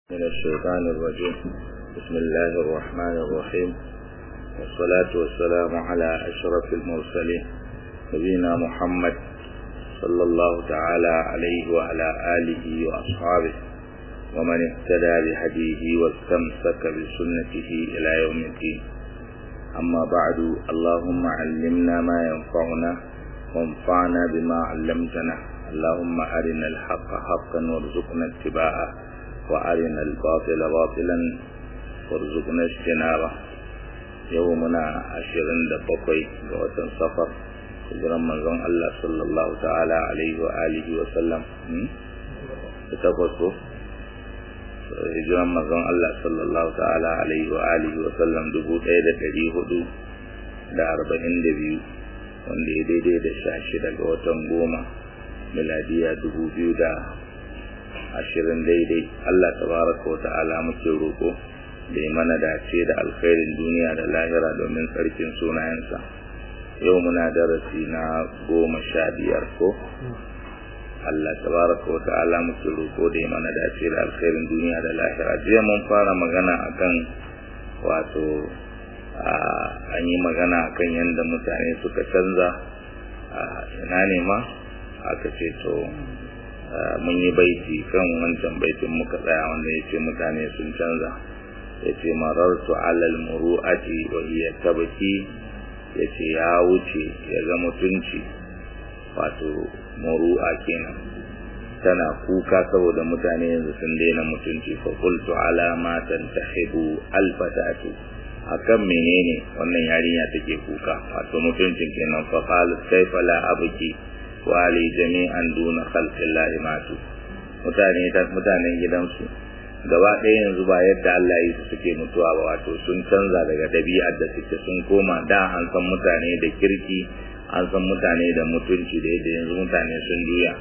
من الشيطان الرجيم بسم الله الرحمن الرحيم والصلاة والسلام على أشرف المرسلين نبينا محمد صلى الله تعالى عليه وعلى آله وأصحابه ومن اهتدى بهديه واستمسك بسنته إلى يوم الدين أما بعد اللهم علمنا ما ينفعنا وانفعنا بما علمتنا اللهم أرنا الحق حقا وارزقنا اتباعه وأرنا الباطل باطلا وارزقنا اجتنابه يومنا عشرين دبقوي وطن سفر hijiran manzon Allah sallallahu ta'ala alaihi wa alihi wa sallam da takwas ko hijiran manzon Allah sallallahu ta'ala alaihi wa alihi wa sallam dubu ɗaya da ɗari hudu da arba'in da biyu wanda ya daidai da sha shida ga watan goma miladiya dubu biyu da ashirin daidai Allah tabaraka wa ta'ala muke roƙo da ya mana dace da alkhairin duniya da lahira domin tsarkin sunayensa yau muna darasi na goma sha biyar ko Allah tabaraka wa ta'ala muke roƙo da ya mana dace da alkhairin duniya da lahira jiya mun fara magana akan wato an yi magana akan yadda mutane suka canza ina ne ma aka ce to mun yi baiti kan wancan baitin muka tsaya wanda ya ce mutane sun canza ya ce marartu alal muru'ati wa hiya tabki ya ce ya wuce ya ga mutunci wato muru'a kenan tana kuka saboda mutane yanzu sun daina mutunci fa qultu ala ma tantahibu alfatatu akan menene wannan yarinya take kuka wato mutuncin kenan fa qalat kaifa la abki wali jami'an duna khalqillahi matu mutane ta mutanen gidansu gaba ɗaya yanzu ba yadda Allah ya su suke mutuwa ba wato sun canza daga ɗabi'ar da suke sun koma da an san mutane da kirki an san mutane da mutunci da yadda yanzu mutane sun juya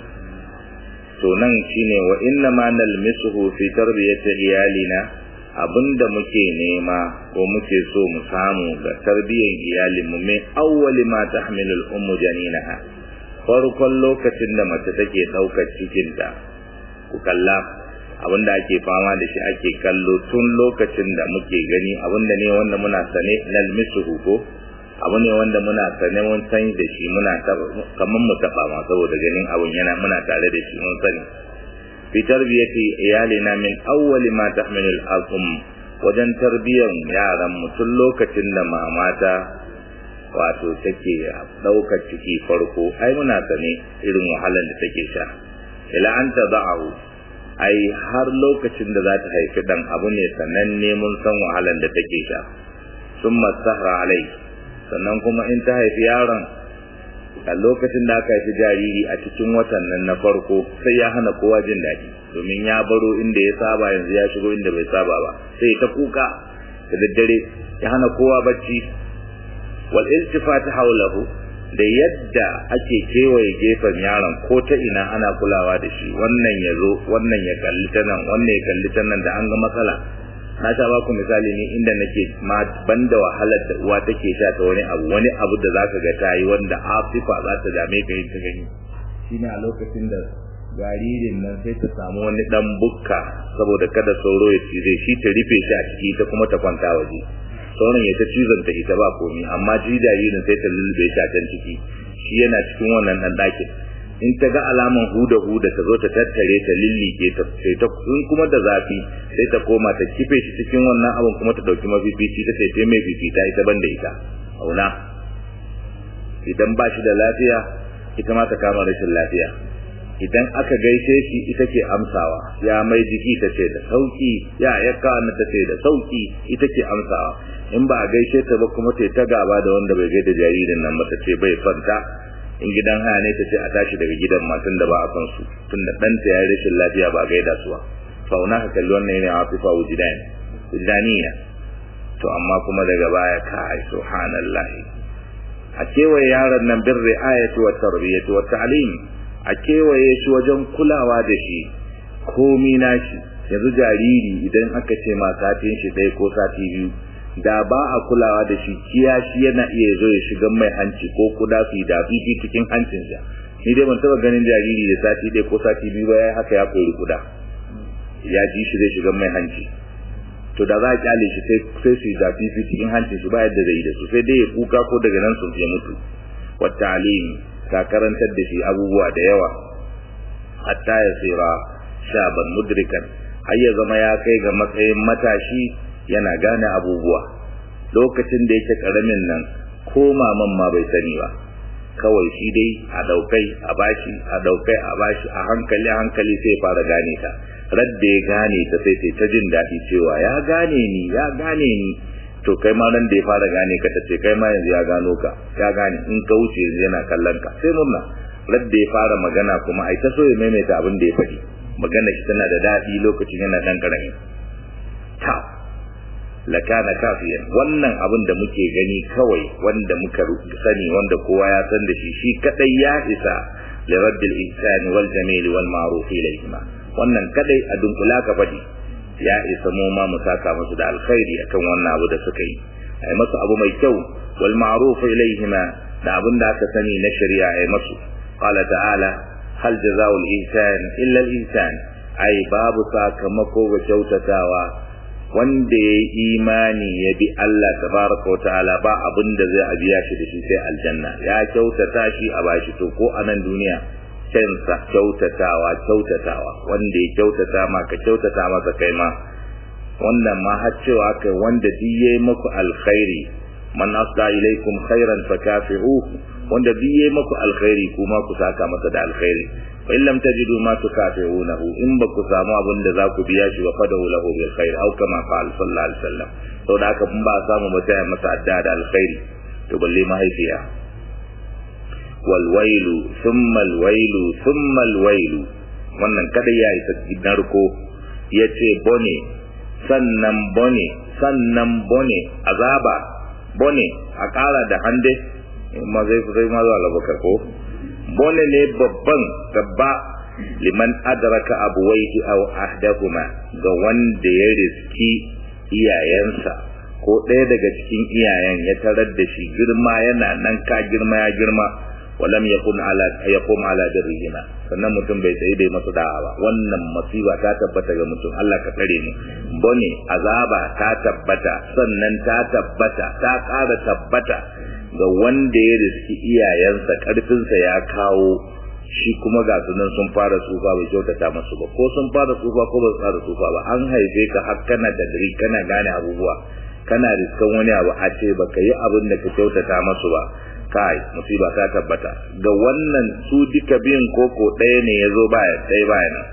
to nan shine wa inna ma nalmisuhu fi tarbiyati iyalina abinda muke nema ko muke so mu samu ga tarbiyyar iyalinmu min awwali ma tahmilu al-ummu janinaha farkon lokacin da mace take ɗaukar cikinta ku kalla abinda ake fama da shi ake kallo tun lokacin da muke gani abinda ne wanda muna sane nalmisuhu ko abu ne wanda muna sane mun san da shi muna kamar mu taba ma saboda ganin abun yana muna tare da shi mun sani fi tarbiyati iyalina min awwali ma tahmilu al-um wajen tarbiyyar yaran mu tun lokacin da mamata wato take daukar ciki farko ai muna sane irin wahalar da take sha ila an tada'u ai har lokacin da za ta haifi dan abu ne sananne mun san wahalar da take sha summa sahra alai sannan kuma in ta haifi yaron a lokacin da aka haifi jariri a cikin watan nan na farko sai ya hana kowa jin daɗi domin ya baro inda ya saba yanzu ya shigo inda bai saba ba sai ta kuka da daddare ya hana kowa bacci wal iltifat hawlahu da yadda ake kewaye gefen yaron ko ta ina ana kulawa da shi wannan ya zo wannan ya kalli ta nan wannan ya kalli ta nan da an ga matsala na sha baku misali ne inda nake ma banda wahalar da uwa take sha ta wani abu wani abu da zaka ga ta yi wanda afifa za ta dame ka yin ta gani shine a lokacin da jaririn nan sai ta samu wani dan bukka saboda kada sauro ya cize shi ta rufe shi a ciki ta kuma ta kwanta waje sauran ya ta cizon ta ita ba komi amma ji jaririn sai ta lulube shi a can ciki shi yana cikin wannan dan ɗakin in ta ga alaman huda huda ta zo ta tattare ta lillike ta sai ta in kuma da zafi sai ta koma ta kife shi cikin wannan abin kuma ta dauki mafifici ta sai mai fifita ita banda ita auna idan ba shi da lafiya ita ma ta kama rashin lafiya idan aka gaishe shi ita ke amsawa ya mai jiki ta ce da sauki ya yakka na ta ce da sauki ita ke amsawa in ba a gaishe ta ba kuma ta ta gaba da wanda bai gaida jaririn nan ba ta ce bai fanta in gidan haya ne ta ce a tashi daga gidan matan da ba a son su tun da ɗanta ya rashin lafiya ba gaida su ba fauna ka kalli wannan yana afifa wujidan wujidaniya to amma kuma daga baya kai subhanallahi a kewaye yaron nan bin ri'ayati wa tarbiyati wa ta'lim a kewaye shi wajen kulawa da shi komi nashi yanzu jariri idan aka ce ma satin shi ɗaya ko sati biyu da ba a kulawa da shi kiyashi yana iya zo ya shiga mai hanci ko kuda su da fifi cikin hancinsa ni dai ban taba ganin jariri da sati ɗaya ko sati biyu ba ya haka ya koyi kuda ya ji shi zai shiga mai hanci to da za a kyale shi sai sai su da fifi cikin hancin shi ba yadda zai yi da su sai dai ya kuka ko daga nan sun ya mutu wa ta'lim ka karantar da shi abubuwa da yawa hatta ya tsira shaban mudrikan har ya zama ya kai ga matsayin matashi yana gane abubuwa lokacin da yake karamin nan ko maman ma bai sani ba kawai shi dai a daukai a bashi a daukai a bashi a hankali a hankali sai fara gane ta radda ya gane ta sai sai ta jin daɗi cewa ya gane ni ya gane ni to kai ma nan da ya fara gane ka ta ce kai ma yanzu ya gano ka ya gane in ka wuce yanzu yana kallon ka sai murna radda ya fara magana kuma ai ta so ya maimaita abin da ya faɗi magana shi tana da daɗi lokacin yana ɗan ƙarami ta lakana kafiyan wannan abin da muke gani kawai wanda muka sani wanda kowa ya san da shi shi kadai ya isa li rabbil ihsan wal jamil wal ma'ruf ilayhima wannan kadai a dunkula ka fadi ya isa mu ma mu saka musu da alkhairi akan wannan abu da suka yi ai masu abu mai kyau wal ma'ruf ilayhima da abin da aka sani na shari'a ai masu qala ta'ala hal jazaa'ul ihsan illa al ihsan ai babu sakamako ga kyautatawa wanda ya yi imani ya bi Allah tabaraka wata'ala ba abin da zai biya shi da shi sai aljanna ya kyautata shi a bashi to ko a nan duniya kansa kyautatawa kyautatawa wanda ya kyautata ma ka kyautata masa kai ma wannan ma har cewa kai wanda duk yayi muku alkhairi man asda ilaikum khairan fakafi'uhu wanda duk yayi muku alkhairi kuma ku saka masa da alkhairi fa in lam tajidu ma tukafi'unahu in ba ku samu abin da za ku biya shi ba fadahu lahu bil khair aw kama qala sallallahu alaihi wasallam to da haka mun ba samu ba sai masa adda da alkhairi to balle mahaifiya wal wailu thumma al wailu thumma al wailu wannan kada ya isa narko yace bone sannan bone sannan bone azaba bone a kara da hande ma zai zai ma zuwa labakar ko bone ne babban gaba liman adraka abuwaihi aw ahdahuma ga wanda ya riski iyayensa ko ɗaya daga cikin iyayen ya tarar da shi girma yana nan ka girma ya girma walam yakun ala yaqum ala dirrihima sannan mutum bai tsaye bai masa da'a ba wannan masiba ta tabbata ga mutum Allah ka tsare mu bone azaba ta tabbata sannan ta tabbata ta ƙara tabbata ga wanda ya riski iyayensa karfinsa ya kawo shi kuma ga sunan sun fara tsufa bai kyautata masu ba ko sun fara tsufa ko ba su fara tsufa ba an haife ka har kana da dare kana gane abubuwa kana riskan wani abu a ce baka yi abin da ka kyautata masu ba kai musiba ta tabbata ga wannan su duka biyun koko ɗaya ne ya zo baya ɗaya baya nan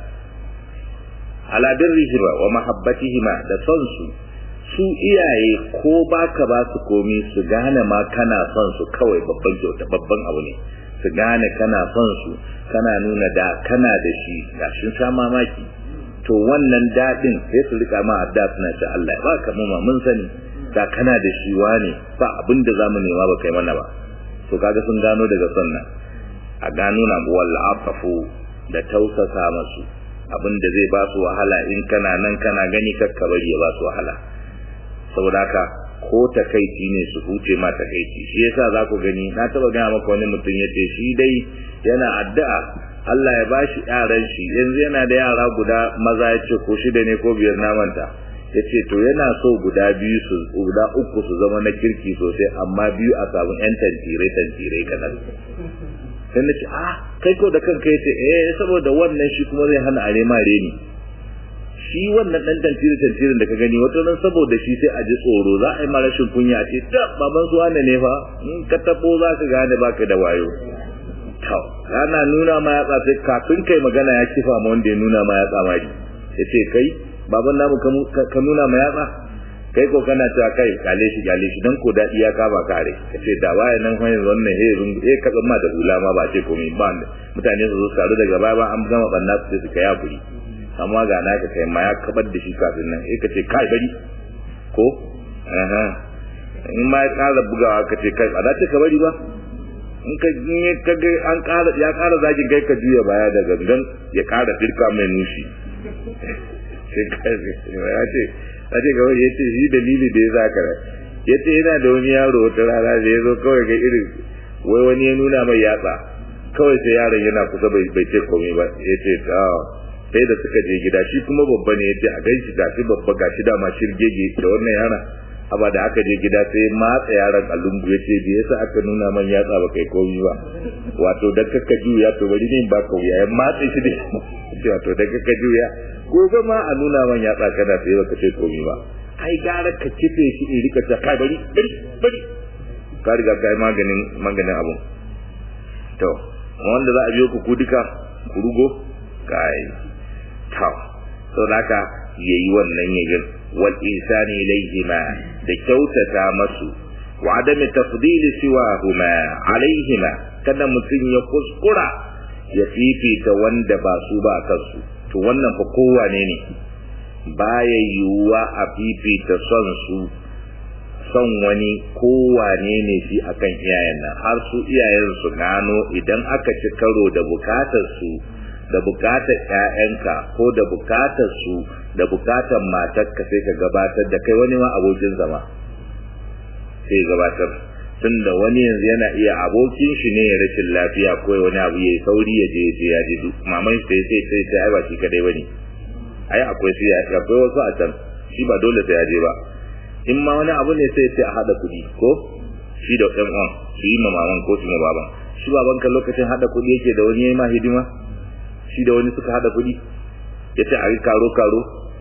ala birrihima wa mahabbatihima da son su su iyaye ko baka ba su komi su gane ma kana son su kawai babban kyauta babban abu ne su gane kana son su kana nuna da kana da shi ga shi sha mamaki to wannan dadin sai su rika ma adda suna ce Allah ba ka mu ma mun sani da kana da shi wane ba abin da zamu nema ba kai mana ba to kaga sun gano daga sunna a gano na wal afafu da tausasa masu abin da zai ba su wahala in kana nan kana gani kakka bari ya ba su wahala saboda haka ko takaici ne su huce ma takaici shi yasa za ku gani na taba gaya maka wani mutum yace shi dai yana addu'a Allah ya bashi yaran shi yanzu yana da yara guda maza yace ko shida ne ko biyar na manta yace to yana so guda biyu su guda uku su zama na kirki sosai amma biyu a samu yan tantire tantire kadan sai na ce ah kai ko da kanka yace eh saboda wannan shi kuma zai hana are ma reni shi wannan dan tantire tantirin da ka gani wato nan saboda shi sai a ji tsoro za a yi ma rashin kunya ce da baban su wane ne fa in ka tabo za ka gane baka da wayo to ana nuna ma yatsa sai kafin kai magana ya kifa ma wanda ya nuna ma yatsa mari yace kai baban namu ka nuna ma yatsa kai ko kana cewa kai kale shi kale shi dan ko dadi ya kama kare kace da waye nan hanyar wannan he rungu eh ka ma da hula ma ba ce komai ba mutane su zo su daga baya ba an gama banna su su kai hakuri amma ga naka kai ma ya kabar da shi kafin nan eh kace kai bari ko aha in ma ya kara bugawa kace kai ba za ta ka bari ba in ka in ka ga an kara ya kara zagin kai ka juya baya da gangan ya kara firka mai nushi sai kai ya ce a ce kawai ya ce shi dalili da ya zaka ya ce yana da wani yaro wata rana da ya zo kawai ga irin wai wani ya nuna mai yatsa kawai sai yaron yana kusa bai ce komai ba ya ce sai da suka je gida shi kuma babba ne yace a ganshi gashi babba gashi da ma shirgege da wannan yara aba da aka je gida sai matsa yaron a lungu yace bai yasa aka nuna man yatsa ba kai komai ba wato dan kaka juya to bari ne ba ka wuya ya matsa shi da wato dan kaka juya gobe ma a nuna man yatsa kana sai baka ce komai ba ai gara ka kife shi in rika ta kai bari bari bari ka riga kai maganin maganin abun to wanda za a biyo ku duka ku rugo kai to to haka yayi wannan yayin wal insani ilayhima da kyautata masu wa adam tafdil siwahuma alaihima kada mutun ya kuskura ya fifita wanda ba su ba kansu to wannan fa kowane ne baya yiwuwa a fifita son su son wani kowane ne shi akan iyayen nan har su iyayen su gano idan aka ci karo da bukatar su da bukatar ƴaƴanka ko da bukatar su da bukatar matarka sai ka gabatar da kai wani ma abokin zama sai gabatar tunda wani yanzu yana iya abokin shi ne ya rashin lafiya ko wani abu yayi sauri ya je je ya ji maman sai sai sai sai ai ba shi kadai bane ai akwai sai ya akwai wasu a can shi ba dole sai ya je ba in ma wani abu ne sai sai a hada kuɗi ko shi da ɗan uwan su yi ma maman ko su ma baban shi baban kan lokacin hada kuɗi yake da wani yayi ma hidima shi da wani suka hada kuɗi yace a yi karo karo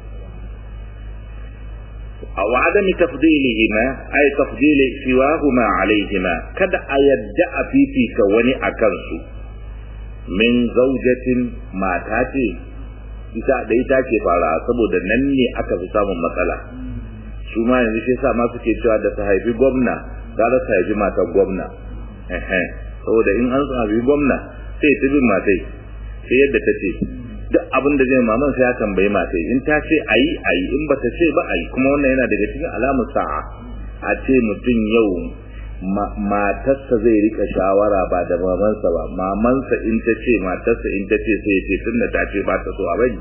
أو عدم تفضيلهما أي تفضيل سواهما عليهما كد أيدع في في كوني أكنسو من زوجة ما تاتي ita da ita ke fara saboda nan ne aka fi samun matsala su ma yanzu shi yasa ma suke cewa da ta haifi gwamna gara ta haifi matar gwamna saboda in an haifi gwamna sai ta bin matai sai yadda ta ce duk abin da zai maman sai ya tambayi matai in ta ce ayi ayi in ba ta ce ba ayi kuma wannan yana daga cikin alamar sa'a a ce mutum yau matarsa zai rika shawara ba da mamansa ba mamansa in ta ce matarsa in ta ce sai ce tun da ta ce ba ta so a bari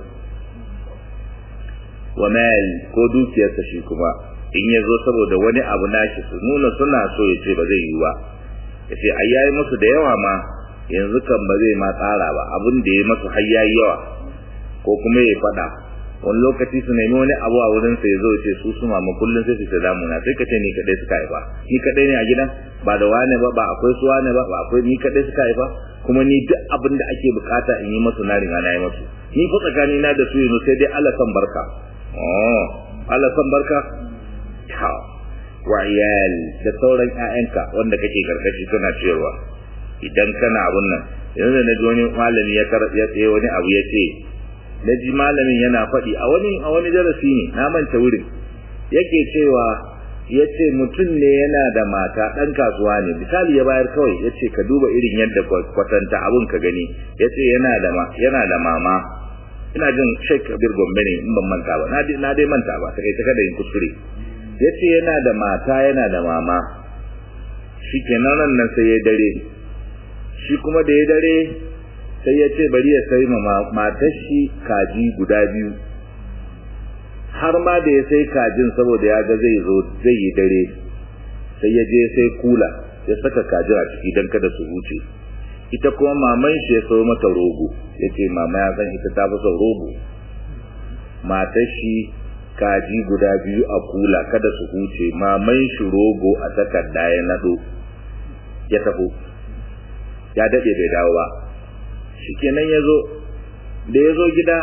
wa mal ko dukiyarsa shi kuma in ya zo saboda wani abu nashi su nuna suna so ya ce ba zai yi ba ya ce ai yayi musu da yawa ma yanzu kan ba zai ma tsara ba abin da ya masu har yayi yawa ko kuma ya faɗa wani lokaci su nemi wani abu a wurin sa ya zo ce su su mama kullum sai su ta damuna sai ka ce ni kadai suka haifa ni kadai ne a gidan ba da wane ba ba akwai su wane ba ba akwai ni kadai suka haifa kuma ni duk abin da ake bukata in yi masu na riga na yi masu ni fa tsakani na da su yanzu sai dai Allah san barka oh Allah san barka ta wa iyal da sauran ƴaƴanka wanda kake karkashi suna cewa idan kana abun nan yanzu na ji wani malami ya ya tsaye wani abu ya ce na ji malamin yana faɗi a wani a wani darasi ne na manta wurin yake cewa ya ce mutum ne yana da mata ɗan kasuwa ne misali ya bayar kawai ya ce ka duba irin yadda kwatanta abun ka gani ya ce yana da yana da mama ina jin sheik kabir gombe ne in ban manta ba na dai manta ba sai kada yin kuskure ya ce yana da mata yana da mama shi kenan nan sai ya dare shi kuma da ya dare sai ya ce bari ya sai ma matar shi kaji guda biyu har ma da ya sai kajin saboda ya ga zai zo zai yi dare sai ya je sai kula ya saka kajin a ciki don kada su huce ita kuma maman shi ya so mata rogo ya ce mama ya san ita ta fi son rogo matar shi kaji guda biyu a kula kada su huce maman shi rogo a takarda ya nado ya taho ya daɗe bai dawo ba shikenan ya zo da ya zo gida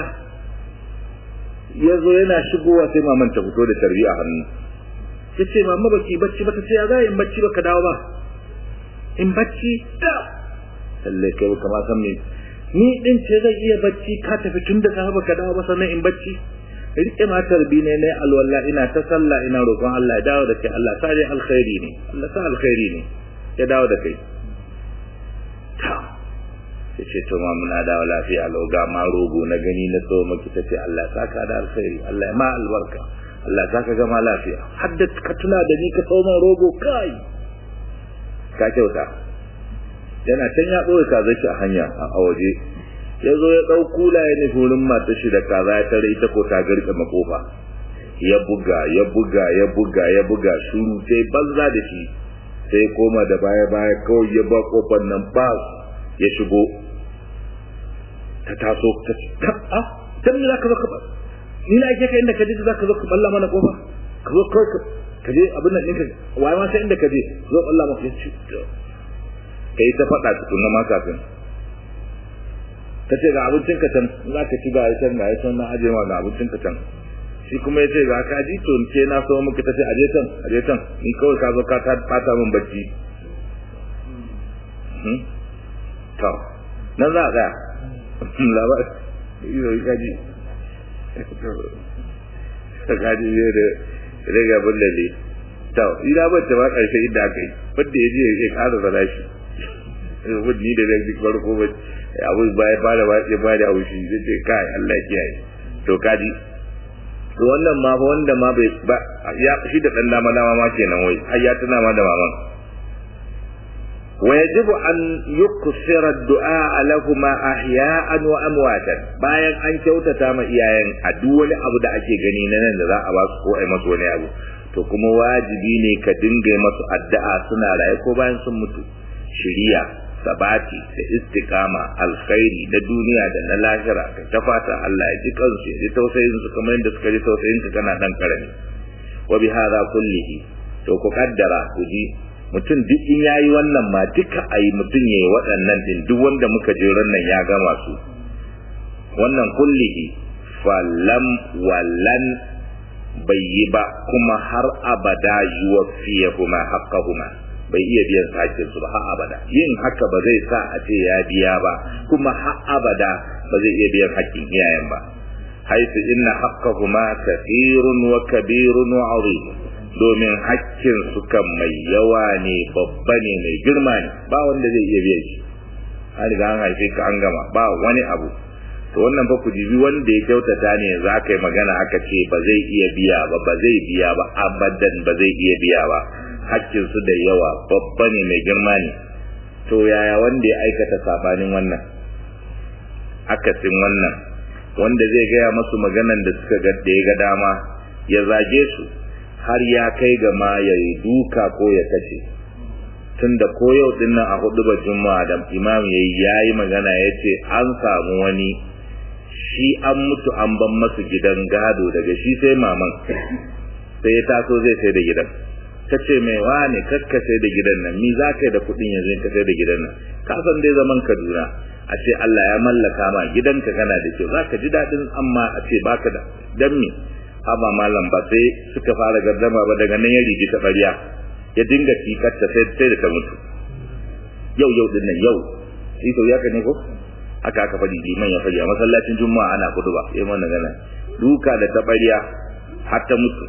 ya zo yana shigowa sai maman ta fito da tarbi a hannu ya ce mama baki bacci ba ta ce ya za in bacci ba ka dawo ba in bacci da lalle kai ba kama san me ni din ce zai iya bacci ka tafi tun da safe baka dawo ba sannan in bacci rike ma tarbi ne ne alwala ina ta sallah ina roƙon Allah ya dawo da kai Allah sa dai alkhairi ne Allah sa alkhairi ne ya dawo da kai ta ya ce to ma muna dawo lafiya lau ga ma rogo na gani na so maki ta ce Allah saka da alkhairi Allah ya ma albarka Allah saka gama lafiya har da ka tuna da ni ka so man rogo kai ka kyauta yana can ya ɓoye kaza shi a hanya a waje ya zo ya ɗau kula ya nufi wurin matar shi da kaza ya tare ita ko ta garka makofa ya buga ya buga ya buga ya buga shuru sai banza da shi sai koma da baya baya kawai ya ba kofar nan ba ya shigo ta taso ta ce a dan me zaka zo ka ni na ake ka inda ka je zaka zo ka balla mana kofa ka zo kai ka je abin nan ɗinka waye ma sai inda ka je zo balla maka ya ci ka yi ta faɗa tukunna ma kafin ka ce ga abincin ka can za ka ci ga ya can ga ya can na aje ma ga abincin ka can shi kuma ya ce ga ka ji to ke na so muka ta ce aje can aje can ni kawai ka zo ka ta fata min bacci to nan za a tsaya labar iyo kaji kaji ne da riga bullale to ina ba ta ba karshe inda aka yi wanda ya je ya ƙara zala shi wani ni da zai duk farko ba abu baya ba da ya ba da haushi zai ce kai Allah ya kiyaye to kaji to wannan ma fa wanda ma bai ba ya shi da dan dama dama ma kenan wai har ya tuna ma da maman ويجب أن يكثر الدعاء لهما أحياء وأمواتا bayan an kyautata ma iyayen a duk wani abu da ake gani na nan da za a ba su ko ai masu wani abu to kuma wajibi ne ka dinga masu addu'a suna raye ko bayan sun mutu shiriya sabati da istiqama alkhairi na duniya da na lahira ka ta fata Allah ya ji kansu ya ji tausayin su kamar yadda suka ji tausayin ka kana dan karami wa bi hadha kullihi to ku kaddara ku ji mutum duk in yayi wannan ma duka ayi mutum yayi waɗannan din duk wanda muka je nan ya gama su wannan kullihi falam wallan bai yi ba kuma har abada yuwaffiyahuma haqqahuma bai iya biyan hakkin su ba har abada yin haka ba zai sa a ce ya biya ba kuma har abada ba zai iya biyan hakkin iyayen ba haitu inna haqqahuma kathirun wa kabirun wa azim domin hakkin su kan mai yawa ne babba ne mai girma ne ba wanda zai iya biyan shi an riga an haife ka an gama ba wani abu to wannan fa ku jibi wanda ya kyautata ne za ka yi magana aka ce ba zai iya biya ba ba zai biya ba abadan ba zai iya biya ba hakkin su da yawa babba ne mai girma ne to yaya wanda ya aikata sabanin wannan akasin wannan wanda zai gaya masu maganan da suka ga da ya ga dama ya zage su har ya kai ga ma ya yi duka ko ya kashe tunda ko yau din nan a hudu ba juma'a da imam ya yi magana ya ce an samu wani shi an mutu an ban masu gidan gado daga shi sai maman sai ya taso zai sai da gidan ta ce mai wane kakka sai da gidan nan ni za ka yi da kuɗin yanzu ka sai da gidan nan ka san dai zaman kaduna a ce Allah ya mallaka ma gidanka kana da kyau za ka ji daɗin amma a ce baka da dan me haba malam ba sai suka fara gardama ba daga nan ya rigi ta ɓarya ya dinga tikarta sai sai da ta mutu yau yau din nan yau shi to ya ne ko aka aka faɗi liman ya faɗi a masallacin juma'a ana kudu ba yayin wannan gana duka da tabariya har ta mutu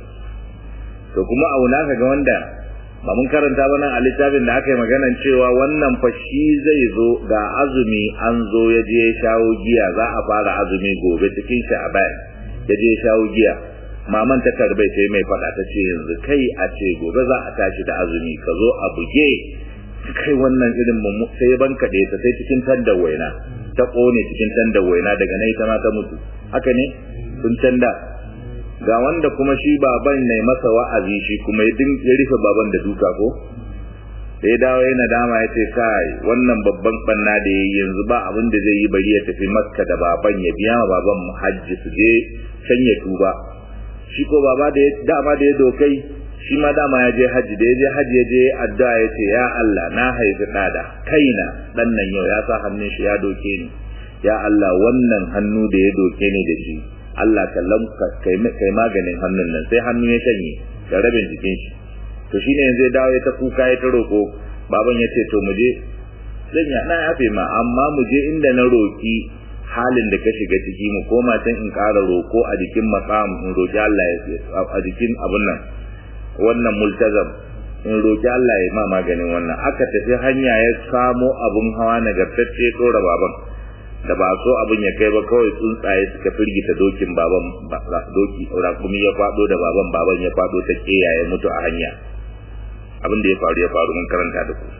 to kuma auna ka ga wanda ba mun karanta ba nan a littafin da aka yi maganan cewa wannan fa shi zai zo ga azumi an zo ya je ya shawo giya za a fara azumi gobe cikin sha'aban ya je ya shawo giya maman ta karbai sai mai faɗa ta ce yanzu kai a ce gobe za a tashi da azumi ka zo a buge kai wannan irin mummu sai ya banka da ta sai cikin tandar waina ta kone cikin tandar waina daga nan ita ma ta mutu haka ne sun canda ga wanda kuma shi baban ne masa wa'azi shi kuma ya rufe baban da duka ko sai dawo yana dama ya ce kai wannan babban banna da yayi yanzu ba abin da zai yi bari ya tafi makka da baban ya biya ma baban hajji su je can ya tuba shi ko baba da dama da ya dokai shi ma dama ya je haji da ya je haji ya je addu'a ya ce ya Allah na haifi ɗada kaina ɗan nan yau ya sa hannun shi ya doke ni ya Allah wannan hannu da ya doke ni da shi Allah ka lamka kai maganin hannun nan sai hannu ya shanye da rabin jikin shi to shine yanzu ya dawo ya ta kuka ya ta roko baban ya ce to mu je zan ya na yafe ma amma mu je inda na roki halin da ka shiga ciki mu koma can in ƙara roko a jikin maqam in roki Allah ya a jikin abun nan wannan multazam in roki Allah ya ma maganin wannan aka tafi hanya ya samo abun hawa nagartacce dora baban da ba so abin ya kai ba kawai tsuntsaye suka firgita dokin baban doki rakumi ya fado da baban baban ya fado ta keya ya mutu a hanya abin da ya faru ya faru mun karanta da ku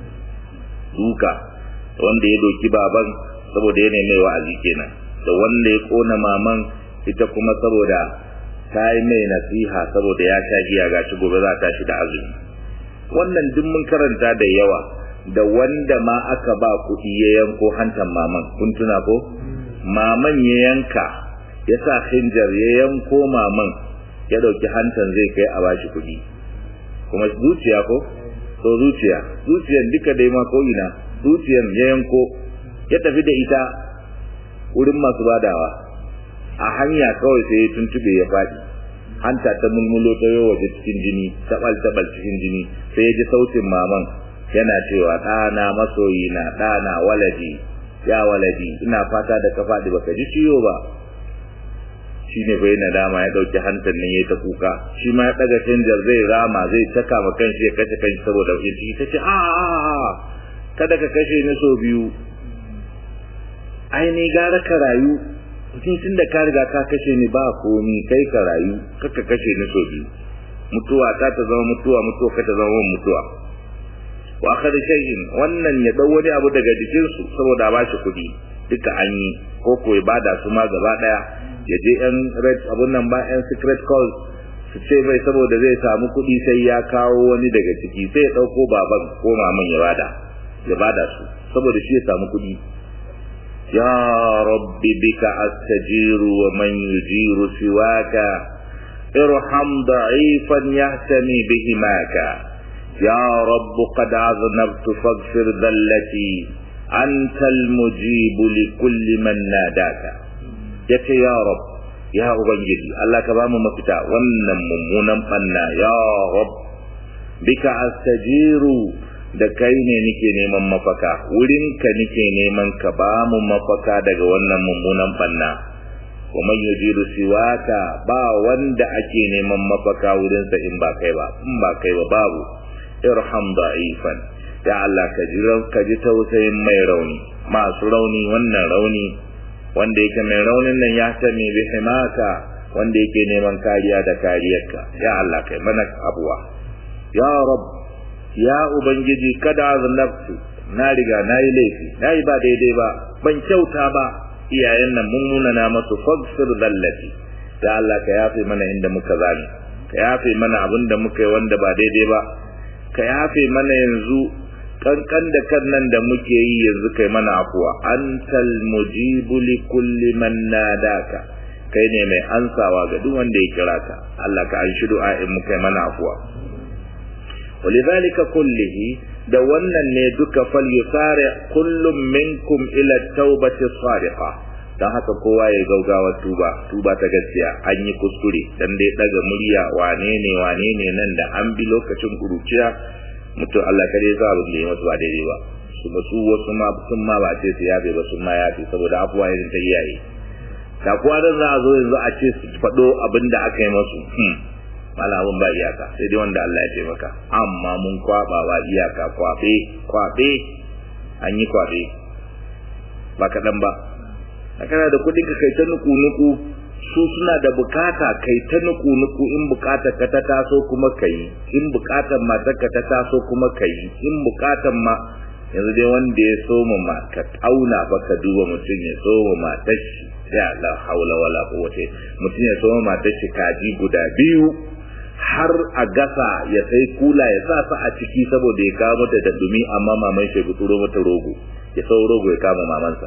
duka wanda ya doki baban saboda ya mai wa'azi kenan da wanda ya kona maman ita kuma saboda ta yi mai nasiha saboda ya sha giya gashi gobe za ta shi da azumi wannan duk mun karanta da yawa da wanda ma aka ba kuɗi ya yanko hantan maman kun tuna ko maman ya yanka ya sa khinjar ya yanko maman ya dauki hantan zai kai a bashi kuɗi kuma zuciya ko to zuciya zuciyan duka dai ma ko ina zuciyan ya yanko ya tafi da ita wurin masu badawa a hanya kawai sai ya tuntube ya faɗi hanta ta mulmulo ta yau waje cikin jini tabal tabal cikin jini sai ya ji sautin maman yana cewa ɗana masoyi na ɗana waladi ya waladi ina fata da ka faɗi baka ji ciwo ba shi ne bai nadama ya ɗauki hantar nan ya ta kuka shi ma ya ɗaga canjar zai rama zai taka ma kanshi ya kashe kanshi saboda ya ciki ta ce a kada ka kashe ni so biyu ai ni gara ka rayu mutum tun da ka riga ka kashe ni ba komi kai ka rayu kaka kashe ni so biyu mutuwa ta ta zama mutuwa mutuwa ka ta zama mutuwa wa akhadha shay'in wannan ya dau wani abu daga jikin su saboda ba shi kudi duka an yi ko ko bada su ma gaba daya ya je yan red abun nan ba yan secret call su ce mai saboda zai samu kudi sai ya kawo wani daga ciki sai ya dauko baban ko maman ya bada ya bada su saboda shi ya samu kudi يا رب بك أستجير ومن يجير سواك ارحم ضعيفا يهتمي بهماك يا رب قد عذنبت فاغفر ذلتي أنت المجيب لكل من ناداك يك يا رب يا أبنجي الله كبام مفتا ونم ممونا فنا يا رب بك أستجير da kai ne nike neman mafaka wurinka nike neman ka ba mu mafaka daga wannan mummunan banna wa man yujiru siwaka ba wanda ake neman mafaka wurinsa in ba kai ba in ba kai ba babu irham da'ifan ya Allah ka ji ka ji tausayin mai rauni masu rauni wannan rauni wanda yake mai raunin nan ya tame bi himaka wanda yake neman kariya da kariyarka ya Allah kai mana abuwa ya rabb ya ubangiji kada aznabtu na riga na yi laifi na yi ba daidai ba ban kyauta ba iyayen nan mun nuna na masu fagsir dallati ya Allah ka yafe mana inda muka zani ka yafe mana abin da muka yi wanda ba daidai ba ka yafe mana yanzu kankan da kan nan da muke yi yanzu kai mana afuwa antal mujibu li kulli man nadaka kai ne mai ansawa ga duk wanda ya kira ka Allah ka anshi du'a in muka yi mana afuwa ولذلك كله da wannan ne duka fal yusari kullum minkum ila taubati sadiqa dan haka kowa ya gaugawa tuba tuba ta gaskiya an yi kuskure dan dai daga murya wane ne wane ne nan da an bi lokacin kuruciya mutum Allah kare ya zabu da masu ba daidai ba su ba su wasu ma sun ma ba ce su yabe ba sun ma yafe saboda afuwa irin ta iyaye da kuwa da za a zo yanzu a ce su faɗo abin da aka yi masu malamin ba iyaka sai dai wanda Allah ya ce maka amma mun kwaba ba iyaka kwabe kwabe an yi kwabe ba kaɗan ba a kana da kuɗin ka kai ta nuku nuku su suna da bukata kai ta nuku nuku in bukatar ka ta taso kuma kai in bukatar matar ka ta taso kuma kai in bukatar ma yanzu dai wanda ya soma ma ka tauna ba ka duba mutum ya soma matar shi ya la haula wala quwwata mutum ya soma matar shi kaji guda biyu har a gasa ya sai kula ya sa sa a ciki saboda ya kawo mata da dumi amma maman shi ya turo mata rogo ya sau rogo ya kama mamansa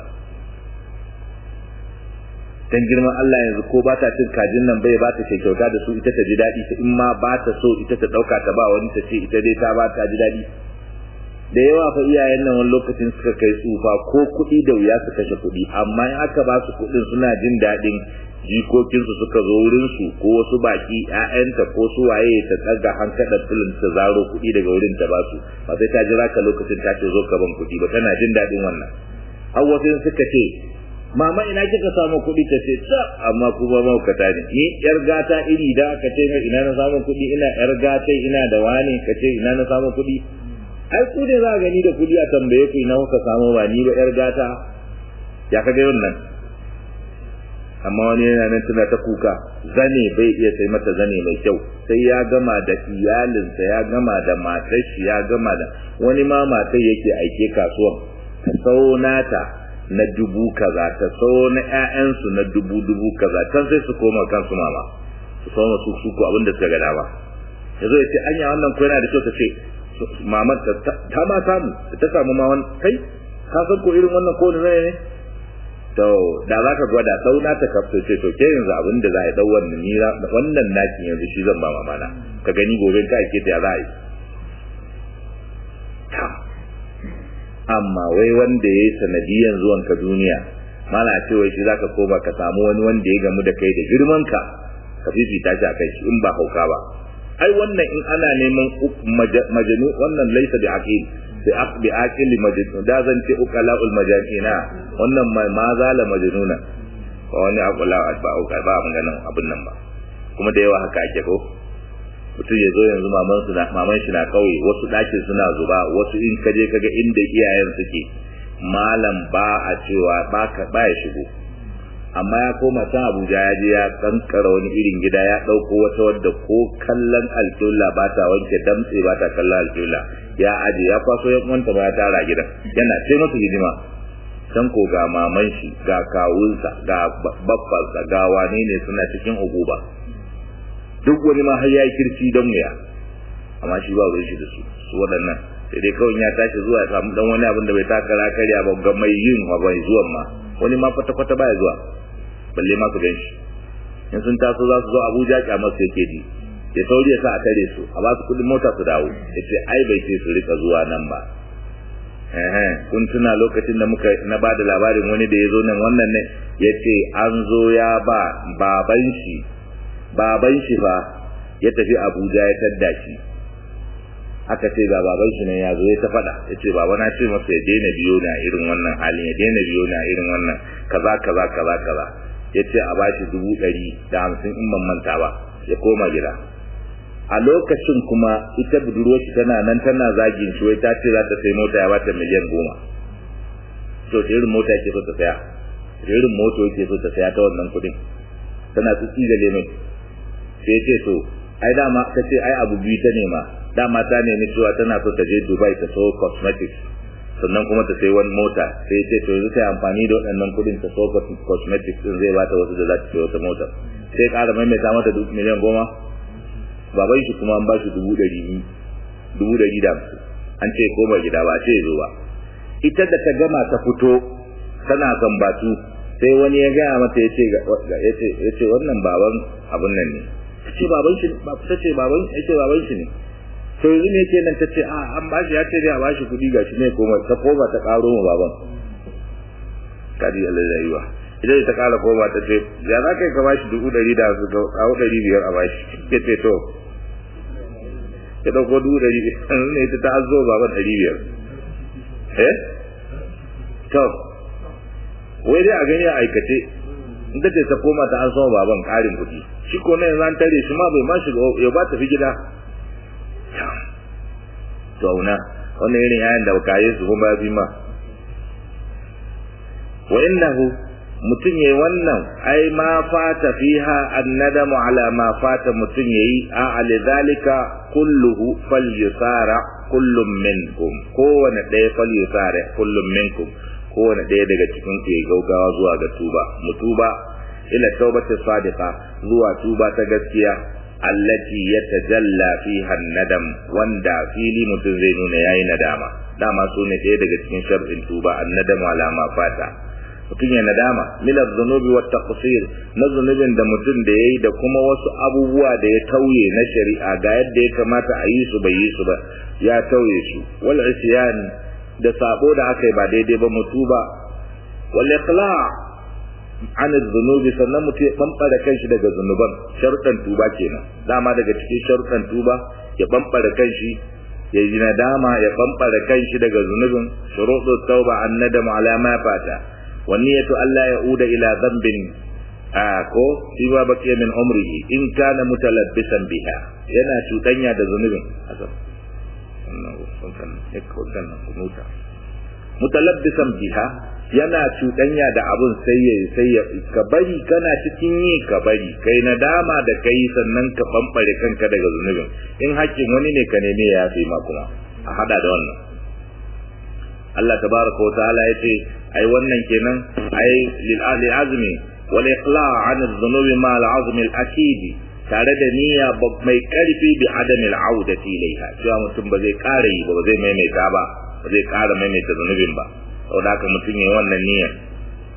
dan girman Allah yanzu ko ba ta cin kajin nan bai ba ta ce kyauta da su ita ta ji daɗi in ma ba ta so ita ta ɗauka ta ba wani ta ce ita dai ta ba ta ji daɗi da yawa fa iyayen nan wani lokacin suka kai tsufa ko kuɗi da wuya su kashe kuɗi amma in aka ba su kuɗin suna jin daɗin jikokinsu suka zo wurinsu ko wasu baki ƴaƴanta ko su waye ta tsaga hankalar filin ta zaro kuɗi daga wurin ta ba su ba sai ta jira ka lokacin ta ce zo ka ban kuɗi ba tana jin daɗin wannan har wasu suka ce mama ina kika samu kuɗi ta ce ta amma kuma maukata ne ni yar gata iri da aka ce mai ina na samu kuɗi ina yar gata ina da wane ka ce ina na samu kuɗi ai ku ne za a gani da kuɗi a tambaye ku ina kuka samu ba ni ba yar gata ya ka ga wannan amma wani yana nan tana ta kuka zane bai iya sai mata zane mai kyau sai ya gama da iyalinsa ya gama da matar shi ya gama da wani ma matar yake aike kasuwan ta sau nata na dubu kaza ta sau na ƴaƴansu na dubu dubu kaza can sai su koma kansu mama su koma su su ko abin da suka ga dama yazo ya ce anya wannan ko yana da kyau ta ce mamar ta ma samu ta samu ma wani kai ka san ko irin wannan ko ne ne to da za ka gwada ɗauna ta kafto ce to ke yanzu abin da za a yi ɗau wannan ni wannan naki yanzu shi zan ba mamana ka gani gobe ka ake ta za a yi amma wai wanda ya yi sanadiyan zuwan ka duniya mana ce wai shi za ka koma ka samu wani wanda ya gamu da kai da girman ka ka fifita shi a kai shi in ba hauka ba ai wannan in ana neman majanu wannan laisa bi aqil bi aqbi aqil majnun da zan ce uqalaul majanina wannan ma ma zala majnuna ba wani aqala ba uqa ba mun ganin abin nan ba kuma da yawa haka ake ko mutum ya zo yanzu maman su na maman shi na kauye wasu dakin suna zuba wasu in kaje kaga inda iyayen suke malam ba a cewa ba ka ba ya shigo amma ya koma can Abuja ya je ya kankara wani irin gida ya dauko wata wadda ko kallon alƙibla ba ta wanke damtse ba ta kallon alƙibla ya aje ya kwaso ya kwanta ba ya tara gidan yana ce masa hidima can ko ga maman shi ga kawunsa ga babbansa ga wane ne suna cikin uguba duk wani ma har yayi kirci don wuya amma shi ba ruwan shi da su su waɗannan sai dai kawai ya tashi zuwa ya samu dan wani abin da bai taka karya ba ga mai yin ma bai zuwan ma wani ma kwata kwata baya zuwa balle ma su gan shi in sun taso za su zo Abuja kyamar su yake ji ya sauri ya sa a tare su a ba su kudin mota su dawo ya ce ai bai ce su rika zuwa nan ba kun tuna lokacin da muka na ba da labarin wani da ya zo nan wannan ne ya ce an zo ya ba baban shi baban shi fa ya tafi Abuja ya tadda shi aka ce ga baban shi ne ya zo ya ta faɗa ya ce baba na ce masa ya daina biyo na irin wannan halin ya daina biyo na irin wannan kaza kaza kaza kaza ya ce a bashi dubu ɗari da hamsin in ban manta ba ya koma gida a lokacin kuma ita budurwar shi tana nan tana zagin shi wai ta ce za ta sai mota ya bata miliyan goma to da irin mota yake so ta saya da irin moto yake so ta saya ta wannan kuɗin tana tsitsi da lemai sai ce to ai dama ta ce ai abu biyu ta nema dama ta nemi cewa tana so ta je Dubai ta so cosmetics sannan kuma ta sai wani mota sai ce to yanzu ta amfani da waɗannan kuɗin ta so cosmetics din zai bata wasu da za ta sai wata mota sai ƙara maimaita mata duk miliyan goma baban shi kuma an ba shi dubu ɗari dubu ɗari da hamsin an ce koma gida ba ce zo ba ita da ta gama ta fito tana zambatu sai wani ya gaya mata ya ce ya ce wannan baban abun nan ne ta ce baban shi ba ta ce baban ya ce baban shi ne to yanzu ne ke nan ta ce a an bashi ya ce dai a bashi kuɗi ga shi ne koma ta koma ta ƙaro ma baban kadi Allah rayuwa idan ta ƙara koma ta ce ya za ka yi ka bashi dubu ɗari da su kawo ɗari biyar a bashi ke ce to ya ɗauko dubu ɗari biyar ne ita ta azo baban ɗari biyar eh to wai dai a gani a aikace in ta ce ta koma ta an sama baban ƙarin kuɗi shi ko na yanzu an tare shi ma bai ma shiga ya ba ta fi gida zauna wannan irin yayin da baka yi su kuma bi ma wa innahu mutum yayi wannan ai ma fata fiha annadamu ala ma fata mutum yayi a alidhalika kulluhu falyusara kullum minkum kowane ɗaya falyusara kullum minkum kowane ɗaya daga cikin ku ya gaugawa zuwa ga tuba mutuba ila taubati sadiqa zuwa tuba ta gaskiya allati yatajalla fiha nadam wanda fili mutum zai nuna yayi nadama dama su ne ɗaya daga cikin shar'in tuba annadamu ala ma fata mutum ya nadama min az-zunubi wat taqsir na zunubin da mutum da yayi da kuma wasu abubuwa da ya tauye na shari'a ga yadda ya kamata a yi su bai yi su ba ya tauye su wal isyan da sabo da aka yi ba daidai ba mutuba wal iqla' an zunubi sannan mutum ya bambara kanshi daga zunuban sharuɗan tuba kenan dama daga cikin sharuɗan tuba ya bambara kanshi ya yi nadama ya bambara kanshi daga zunubin shuruɗu tauba an nadama ala ma fata wa niyyatu alla yauda ila dhanbin a ko fi ma baqiya min umrihi in kana mutalabbisan biha yana cuɗanya da zunubin asab mutalabbisan biha yana cuɗanya da abun sai ya sai ya ka bari kana cikin yi ka bari kai nadama da kai sannan ka bambare kanka daga zunubin in hakkin wani ne ka neme ya yafe ma kuma a hada da wannan Allah tabaraka wa ta'ala yace ai wannan kenan ai lil ahli azmi wal iqla' an adh-dhunubi ma al-azmi al-akid tare da niyya mai karfi bi adami al-audati ilaiha cewa mutum ba zai ƙara yi ba ba zai maimaita ba ba zai ƙara maimaita zunubin ba saboda haka mutum yayi wannan niyyar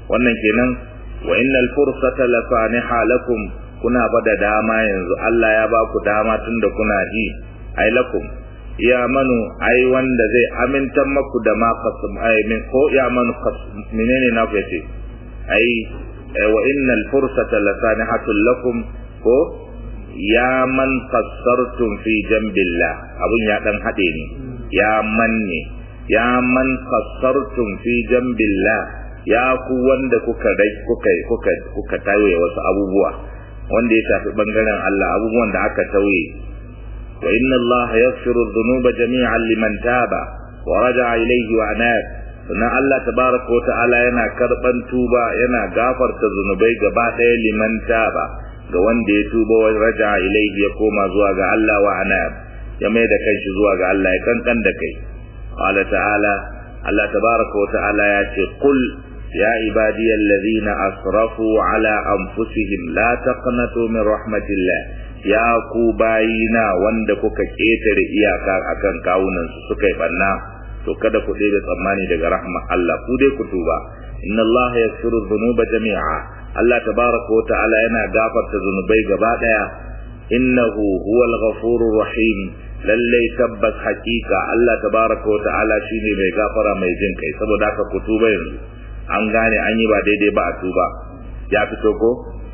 wannan kenan wa innal fursata la saniha lakum kuna bada dama yanzu Allah ya ba ku dama tunda kuna ji ai lakum ya manu ai wanda zai amintan maku da ma qasam ai min ko ya manu menene na fice ai wa innal fursata la sanihatul lakum ko ya man qassartum fi jambillah abun ya dan hade ne ya manne ya man qassartum fi jambillah ya ku wanda kuka dai kuka kuka kuka tawaye wasu abubuwa wanda ya shafi bangaren Allah abubuwan da aka tauye wa inna Allah yaghfiru dhunuba jami'an liman taba wa raja'a ilayhi wa anab sannan Allah tabaraka wa ta'ala yana karban tuba yana gafarta zunubai gaba ɗaya liman taba ga wanda ya tuba wa raja'a ilayhi ya koma zuwa ga Allah wa anab ya mai da kanshi zuwa ga Allah ya kankan da kai qala ta'ala Allah tabaraka wa ta'ala ya ce qul يا عبادي الذين أسرفوا على أنفسهم لا تقنطوا من رحمة الله يا كوباينا wanda kuka ketare iyaka akan kawunan su suka yi banna to kada ku ɗebe tsammani daga rahma Allah ku dai ku tuba inna Allah yaghfiru dhunuba jami'a Allah tabaraka wa ta'ala yana gafarta zunubai gaba daya innahu huwal ghafurur rahim lallai tabbas hakika Allah tabaraka wa ta'ala shine mai gafara mai jin kai saboda haka ku tuba yanzu an gane an yi ba daidai ba a tuba ya fito ko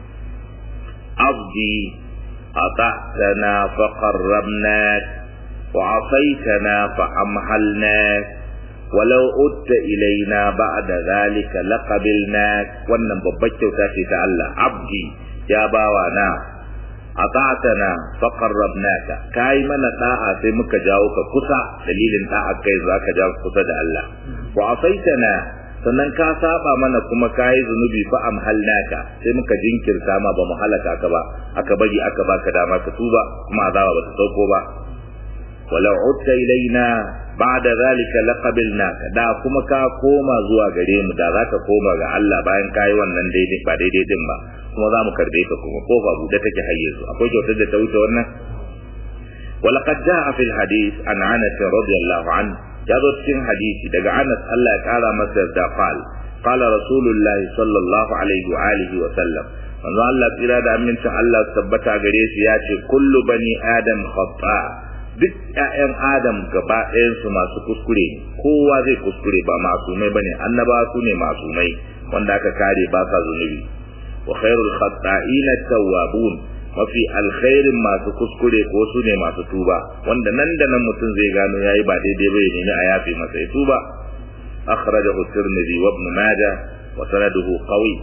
abdi ata'tana fa qarrabnak wa asaitana fa amhalnak walau utta ilaina ba'da zalika laqabilnak wannan babbar kyauta ce ta Allah abdi ya bawa na ata'tana fa qarrabnaka kai mana da'a sai muka jawo ka kusa dalilin da'a kai zaka jawo kusa da Allah wa asaitana sannan ka saba mana kuma kayi zunubi fa amhalnaka sai muka jinkirta ma ba mu halaka ka ba aka bari aka baka dama ka tuba kuma azaba ba ta sauko ba walau utta ilaina ba'da zalika laqabilnaka da kuma ka koma zuwa gare mu da zaka koma ga Allah bayan kayi wannan daidai ba daidai din ba kuma za mu karbe ka kuma kofa buɗe take hayye su akwai kyautar da ta wuce wannan ولقد جاء في الحديث عن انس رضي الله عنه ya zo cikin hadisi daga Anas Allah ya kara masa da qal qala rasulullah sallallahu alaihi wa alihi wa sallam manzo Allah tsira da amincin Allah tabbata gare shi ya ce kullu bani adam khata duk ƴaƴan adam gaba ɗayan su masu kuskure kowa zai kuskure ba masumai bane annaba su ne masumai wanda aka kare ba sa zunubi wa khairul khata'ina tawwabun mafi alkhairin masu kuskure ko su ne masu tuba wanda nan da nan mutum zai gano yayi ba daidai ba ya nemi a yafe masa ya tuba akhrajahu tirmidhi wa ibn majah wa sanaduhu qawi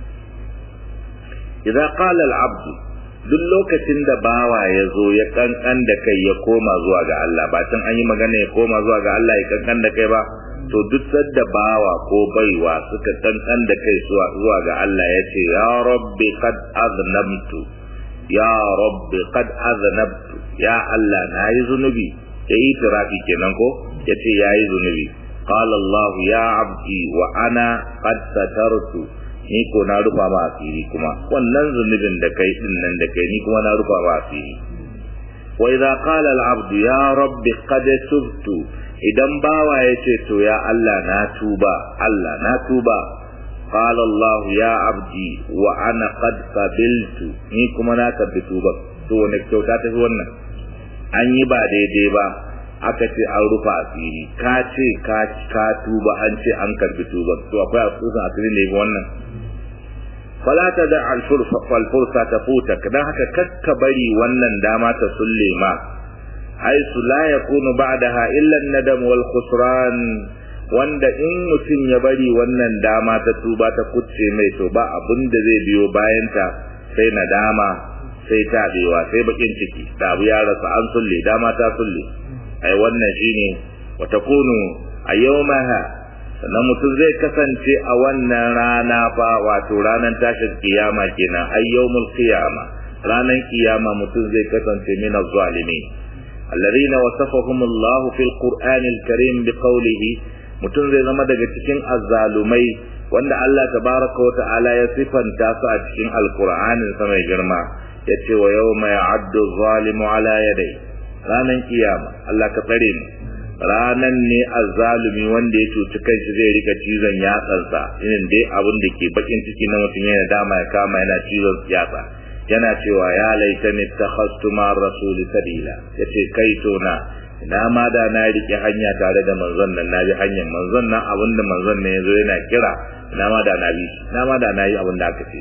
idza qala al-abd duk lokacin da bawa ya zo ya kankan da kai ya koma zuwa ga Allah ba tun an yi magana ya koma zuwa ga Allah ya kankan da kai ba to duk sadda bawa ko baiwa suka kankan da kai zuwa ga Allah ya ce ya rabbi qad aznamtu ya rabbi qad aznabtu ya Allah na yi zunubi ya yi tirafi kenan ko ya ce ya yi zunubi qala Allah ya abdi wa ana qad satartu ni ko na rufa ma asiri kuma wannan zunubin da kai din nan da kai ni kuma na rufa ma asiri wa idza qala al abdu ya rabbi qad tubtu idan bawa ya ce to ya Allah na tuba Allah na tuba قال الله يا عبدي وانا قد قبلت ni kuma na karbi tuba to wani kyauta ta fi wannan an yi ba daidai ba aka ce an rufa asiri ka ce ka ka tuba an ce an karbi tuba to akwai asusun asiri ne wannan fala ta da alfursa falfursa ta futa dan haka kakka bari wannan dama ta sulle ma haisu la yakunu ba'daha illa an-nadam wal khusran wanda in mutum ya bari wannan dama ta tuba ta kucce mai to ba abin da zai biyo bayanta sai nadama sai tabewa sai bakin ciki da abu ya rasa an sulle dama ta sulle ai wannan shine wa takunu a yawmaha sannan mutum zai kasance a wannan rana fa wato ranar tashin kiyama kenan ai yawmul qiyama ranar kiyama mutum zai kasance min az-zalimin الذين وصفهم الله في القرآن الكريم بقوله mutum zai zama daga cikin azzalumai wanda Allah tabaraka wa ta'ala ya sifanta su a cikin alkur'anin sa mai girma yace wa yawma ya'addu zalimu ala yadai ranan kiyama Allah ka tsare mu ranan ne azzalumi wanda ya cuci kanshi zai rika cizon yatsansa irin dai abin da ke bakin ciki na mutum yana dama ya kama yana cizon yatsa yana cewa ya laitani takhastu ma rasuli sabila yace kai to na ina ma da na rike hanya tare da manzon nan na bi hanyar manzon nan abin da manzon ne yazo yana kira ina ma da na bi ina ma da na yi abin da aka ce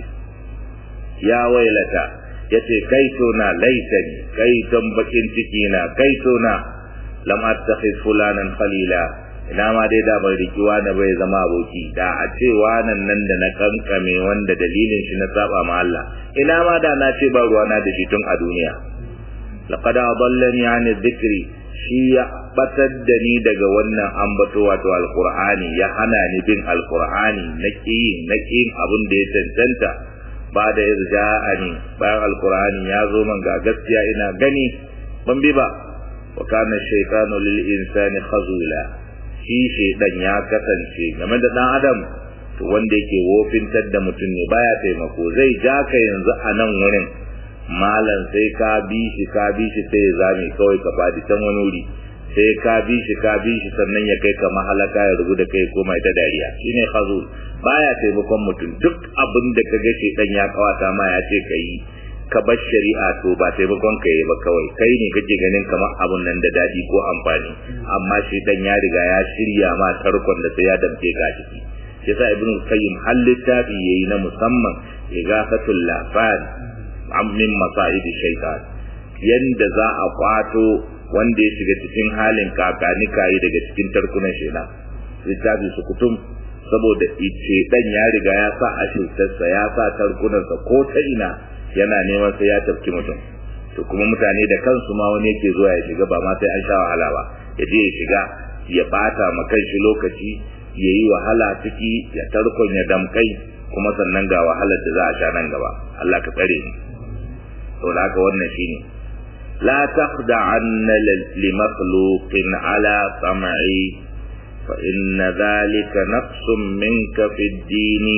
ya wailata yace kai to na laitani kai don bakin ciki na kai to na lam attakhiz fulanan khalila ina ma dai da bai riki wani bai zama aboki da a ce wanan nan da na kankame wanda dalilin shi na saba ma Allah ina ma da na ce ba ruwana da shi tun a duniya laqad adallani an dhikri shi ya batar da ni daga wannan ambato wato alqur'ani ya hana ni bin alqur'ani na ki na ki abin da ya cancanta ba da yarja'ani bayan alqur'ani ya zo man ga gaskiya ina gani ban bi ba wa kana shaytanu lil insani khazula shi shaydan ya kasance game da dan adam to wanda yake wofintar da mutum ne baya taimako zai ja ka yanzu a nan wurin malam sai ka bi shi ka bi shi sai ya zame kawai ka fadi can wani wuri sai ka bi shi ka bi shi sannan ya kai ka mahalaka ya rubu da kai koma ita dariya shine khazul baya taimakon mutum duk abin da ka ga shaydan ya kawata ma ya ce ka yi ka bar shari'a to ba taimakon ka yi ba kawai kai ne kake ganin kamar abun nan da dadi ko amfani amma shi dan ya riga ya shirya ma tarkon da sai ya damke ka ciki yasa ibnu qayyim hal littafi yayi na musamman igafatul lafan min masa'id shaytan yanda za a kwato wanda ya shiga cikin halin kakani kayi daga cikin tarkunan shaytan littafi su kutum saboda ice dan ya riga ya sa ashirtarsa ya sa tarkunansa ko ta ina yana neman sai ya tafki mutum to kuma mutane da kansu ma wani yake zuwa ya shiga ba ma sai an sha wahala ba ya je ya shiga ya bata ma kanshi lokaci ya yi wahala ciki ya tarkon ya damkai kuma sannan ga wahalar da za a sha nan gaba Allah ka tsare ni to da haka wannan shine la taqda'anna li makhluqin ala sam'i fa inna dhalika naqsun minka fi ad-din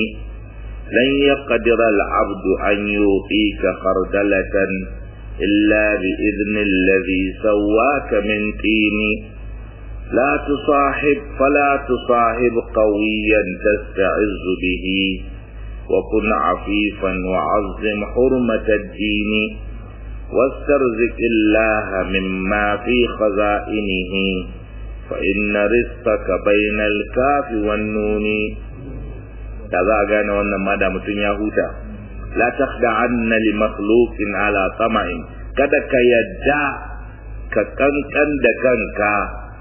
لن يقدر العبد أن يوقيك خردلة إلا بإذن الذي سواك من طين لا تصاحب فلا تصاحب قويا تستعز به وكن عفيفا وعظم حرمة الدين واسترزق الله مما في خزائنه فإن رزقك بين الكاف والنون da za a gane wannan ma da mutum ya huta la takhda anna li makhluqin ala tama'in kada ka yadda ka kankan da kanka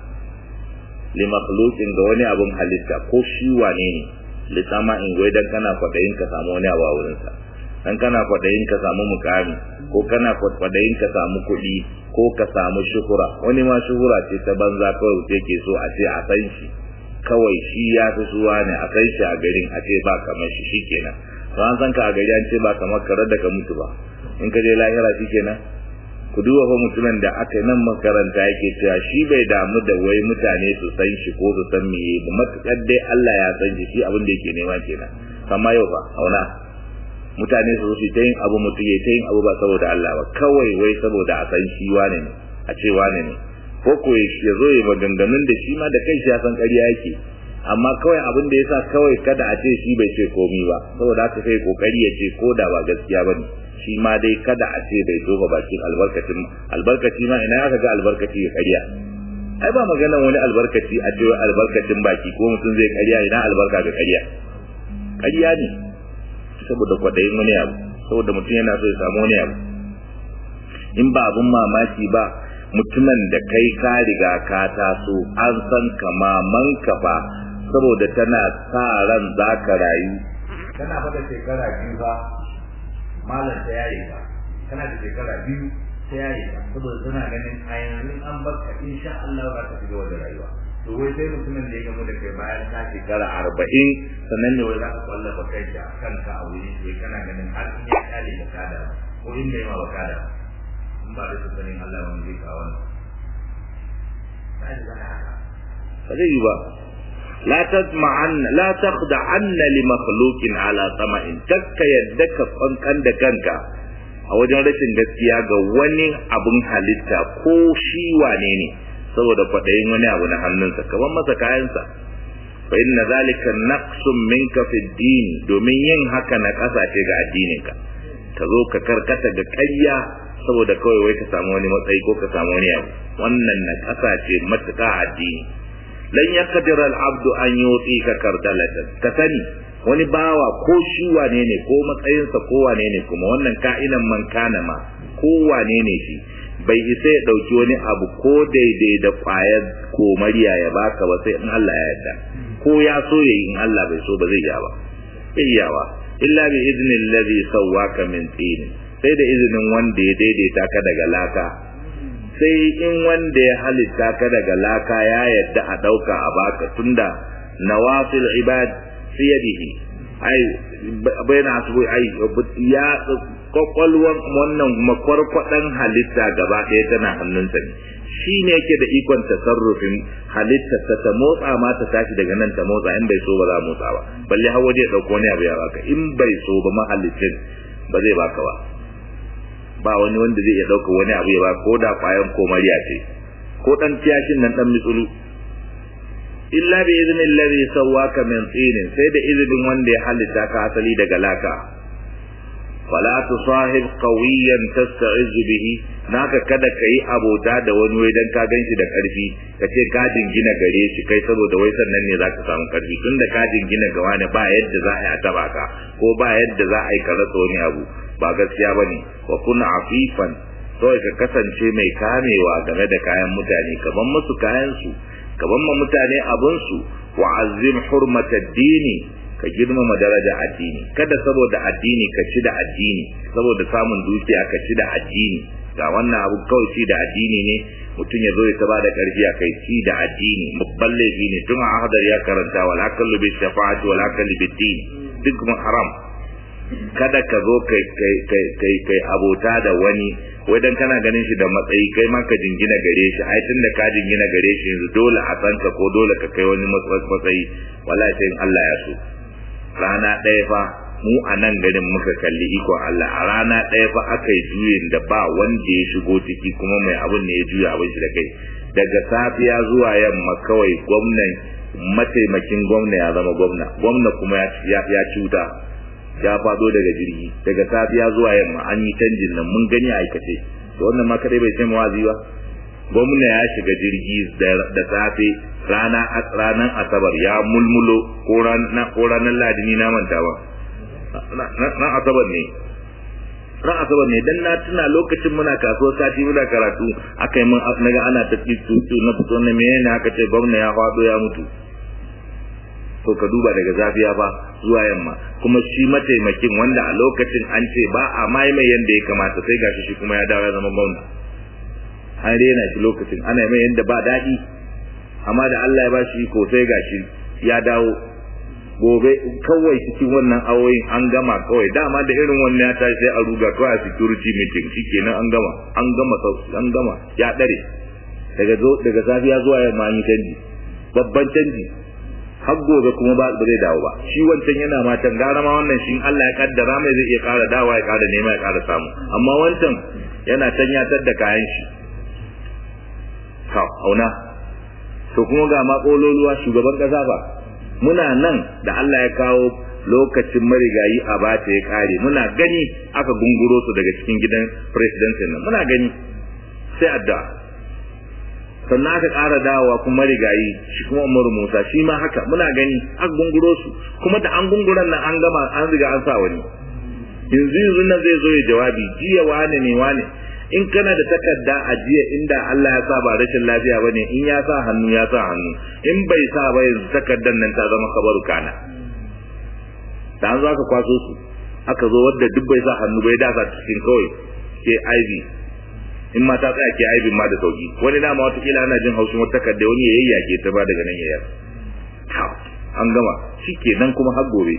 li makhluqin ga wani abun halitta ko shi wane ne li tama'in wai dan kana kwadayin ka samu wani abu a wurin sa dan kana kwadayin ka samu mukami ko kana kwadayin ka samu kuɗi ko ka samu shuhura wani ma shuhura ce ta banza kawai ke so a ce a san shi kawai shi ya fi suwa ne a kai shi a garin a ce ba kamar shi shikenan to an san ka a gari an ce ba kamar kare da ka mutu ba in ka je lahira shikenan ku duba fa mutumin da aka nan makaranta yake cewa shi bai damu da wai mutane su san shi ko su san me ba matukar dai Allah ya san shi shi abin da yake nema kenan amma yau fa auna mutane su su ta yin abu mutu ya ta yin abu ba saboda Allah ba kawai wai saboda a san shi wane ne a ce wane ne ko ko ya zo ya maganganun da shi ma da kai shi ya san ƙarya yake amma kawai abin da yasa kawai kada a ce shi bai ce komi ba saboda haka sai kokari ya ce ko da ba gaskiya bane shi ma dai kada a ce bai tofa bakin albarkacin albarkaci ma ina aka ga albarkaci ya ƙarya ai ba maganan wani albarkaci a ce albarkacin baki ko mutum zai ƙarya ina albarka ga ƙarya ƙarya ne saboda kwadayin wani abu saboda mutum yana so ya samu wani abu in ba abun mamaki ba mutumin da kai ka riga ka taso an san ka maman ka fa saboda tana sa ran za ka rayu kana fada shekara biyu ba malam ta yaye ba kana da shekara biyu ta yaye ba saboda tana ganin a yanzu an baka insha Allah za ka shiga da rayuwa to wai sai mutumin da ya gamu da kai bayan ka shekara arba'in sannan ne wai za ka kwallafa kai da kanka a wuri sai kana ganin har in ya kare da kada ko in bai ma ba kada in ba da sanin Allah wani zai kawo wannan ba zai yi ba la tasma'an la takhda'anna li makhluqin ala sama'in takka yadda ka fankan da kanka a wajen rashin gaskiya ga wani abun halitta ko shi wane ne saboda kwaɗayin wani abu na hannunsa kaman masa kayansa fa inna zalika naqsun minka fi din domin yin haka na ƙasa ce ga addininka ka zo ka karkata ga ƙarya saboda kawai wai ka samu wani matsayi ko ka samu wani abu wannan na ƙasa ce matuƙa addini lan yaqdir al abdu an yuti ka kardalatan ka sani wani bawa ko shi wane ne ko matsayinsa ko wane ne kuma wannan ka'inan man kana ma ko wane ne shi bai isa ya dauki wani abu ko daidai da kwayar komariya ya baka ba sai in Allah ya yarda ko ya so yayi in Allah bai so ba zai iya ba iyawa illa bi idnil ladhi sawwaka min tin sai da izinin wanda ya daidaita ka daga laka sai in wanda ya halitta ka daga laka ya yarda a dauka a baka tunda nawasil ibad fi yadihi ai bayna asbu ai ya kwakwalwan wannan makwarkwadan halitta gaba ɗaya tana hannunsa ne shi ne yake da ikon tasarrufin halitta ta ta motsa ma ta tashi daga nan ta motsa in bai so ba za a motsa ba balle har waje ya ɗauko wani abu ya baka in bai so ba mahallicin ba zai baka ba ba wani wanda zai iya ɗauka wani abu ya baka ko da kwayan komariya ce ko ɗan kiyashin nan ɗan mitsulu illa bi idnin alladhi sawwaka min tinin sai da izinin wanda ya halitta ka asali daga laka fala tusahib qawiyan tasta'iz bihi naka kada kai abota da wani wai dan ka ganshi da karfi kace ka jingina gare shi kai saboda wai sannan ne zaka samu karfi tunda ka jingina ga wani ba yadda za a yi taba ka ko ba yadda za a yi ka rasa wani abu ba gaskiya bane wa kun afifan kawai ka kasance mai kamewa game da kayan mutane kaman musu kayan su kaman ma mutane abun su wa azim hurmatad dini ka girmama daraja addini kada saboda addini ka ci da addini saboda samun dukiya ka ci da addini ga wannan abu kawai ci da addini ne mutum ya zo ya taba da karfi a kai ci da addini babban laifi ne tun a hadar ya karanta wal akallu bi shafa'ati wal akallu bi din duk mun haram kada ka zo kai kai kai kai kai abota da wani wai dan kana ganin shi da matsayi kai ma ka jingina gare shi ai tunda ka jingina gare shi yanzu dole a san ka ko dole ka kai wani matsayi wallahi sai Allah ya so rana ɗaya fa mu a nan garin muka kalli ikon Allah a rana ɗaya fa aka yi juyin da ba wanda ya shigo ciki kuma mai abin ne ya juya abin shi da kai daga safiya zuwa yamma kawai gwamnan mataimakin gwamna ya zama gwamna gwamna kuma ya cuta ya fado daga jirgi daga safiya zuwa yamma an yi canjin nan mun gani a aikace to wannan ma kadai bai sai mawazi ba gwamna ya shiga jirgi da safe rana ranar asabar ya mulmulo ko ranar ladini na manta ba ran asabar ne ran asabar ne dan na tuna lokacin muna kasuwar sati muna karatu aka yi mun naga ana ta tutu na fito na menene aka ce gwamna ya faɗo ya mutu to ka duba daga zafiya fa zuwa yamma kuma shi mataimakin wanda a lokacin an ce ba a mai mai yanda ya kamata sai gashi shi kuma ya dawo ya zama gwamna an rena shi lokacin ana mai yanda ba daɗi amma da Allah ya bashi iko sai gashi ya dawo gobe kawai cikin wannan awoyin an gama kawai dama da irin wannan ya tashi sai a ruga kawai a security meeting shikenan an gama an gama an gama ya dare daga zo daga safiya zuwa yamma an yi canji babban canji har gobe kuma ba zai dawo ba shi wancan yana matan gara ma wannan shi Allah ya kaddara mai zai iya kara dawa ya kara nema ya kara samu amma wancan yana can ya da kayan shi auna to kuma ga makololuwa shugaban kasa ba muna nan da Allah ya kawo lokacin marigayi a bata ya kare muna gani aka gunguro su daga cikin gidan president nan muna gani sai addu'a sannan aka ƙara dawowa kuma marigayi shi kuma Umaru Musa shi ma haka muna gani aka gunguro su kuma da an gunguran nan an gama an riga an sa wani yanzu yanzu nan zai zo ya jawabi jiya wane ne wane in kana da takarda a jiya inda Allah ya sa ba rashin lafiya bane in ya sa hannu ya sa hannu in bai sa ba yanzu takardar nan ta zama kabaru kana da an zo aka kwaso su aka zo wadda duk bai sa hannu bai da sa cikin kawai ke IV in ma ta tsaya ke IV ma da sauki wani dama wata kila ana jin haushin wata takarda wani ya yayyake ta ba daga nan yayar an gama shikenan kuma har gobe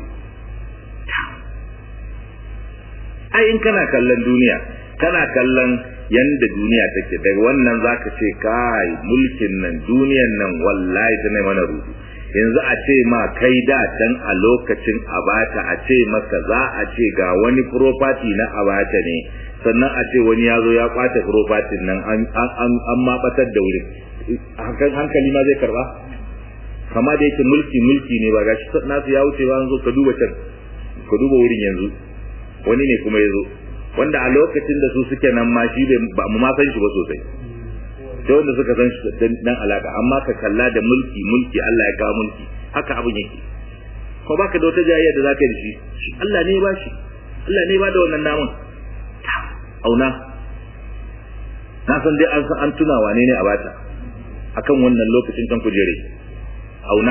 ai in kana kallon duniya kana kallon yanda duniya take daga wannan zaka ce kai mulkin nan duniyan nan wallahi ta ne mana rudu yanzu a ce ma kai da dan a lokacin abata a ce maka za a ce ga wani property na abata ne sannan a ce wani ya zo ya kwace property nan an an an mabatar da wurin hakan hankali ma zai karba kama da yake mulki mulki ne ba gashi nasu ya wuce ba an zo ka duba can ka duba wurin yanzu wani ne kuma ya zo wanda a lokacin da su suke nan ma shi ba mu ma san shi ba sosai sai wanda suka san shi dan alaka amma ka kalla da mulki mulki Allah ya kawo mulki haka abin yake ko baka da wata jayayya da zaka yi da shi Allah ne ya ba shi Allah ne ya ba da wannan namun auna na san dai an san an tuna wane ne a bata akan wannan lokacin kan kujere auna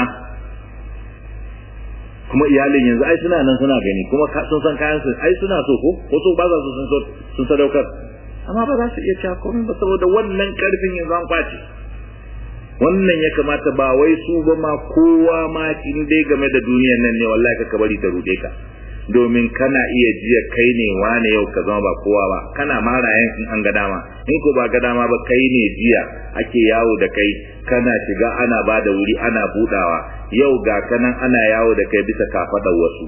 kuma iyalin yanzu ai suna nan suna gani kuma sun san kayan su ai suna so ko ko so ba za su sun sun sadaukar amma ba za su iya cewa komai ba saboda wannan karfin yanzu an kwace wannan ya kamata ba wai su ba ma kowa ma in dai game da duniyar nan ne wallahi ka bari ta rude ka domin kana iya jiya kai ne wane yau ka zama ba kowa ba kana marayen in an ga dama in ko ba ga dama ba kai ne jiya ake yawo da kai kana shiga ana ba da wuri ana budawa yau ga kanan ana yawo da kai bisa kafadar wasu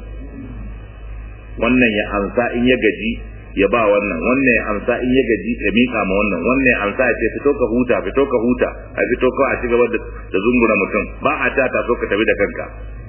wannan ya amsa in ya gaji ya ba wannan wannan ya amsa in ya gaji ya mika ma wannan wannan ya amsa ya ce fito ka huta fito ka huta a fito ka a ci gaba da zungura mutum ba a ta ta so ka tafi da kanka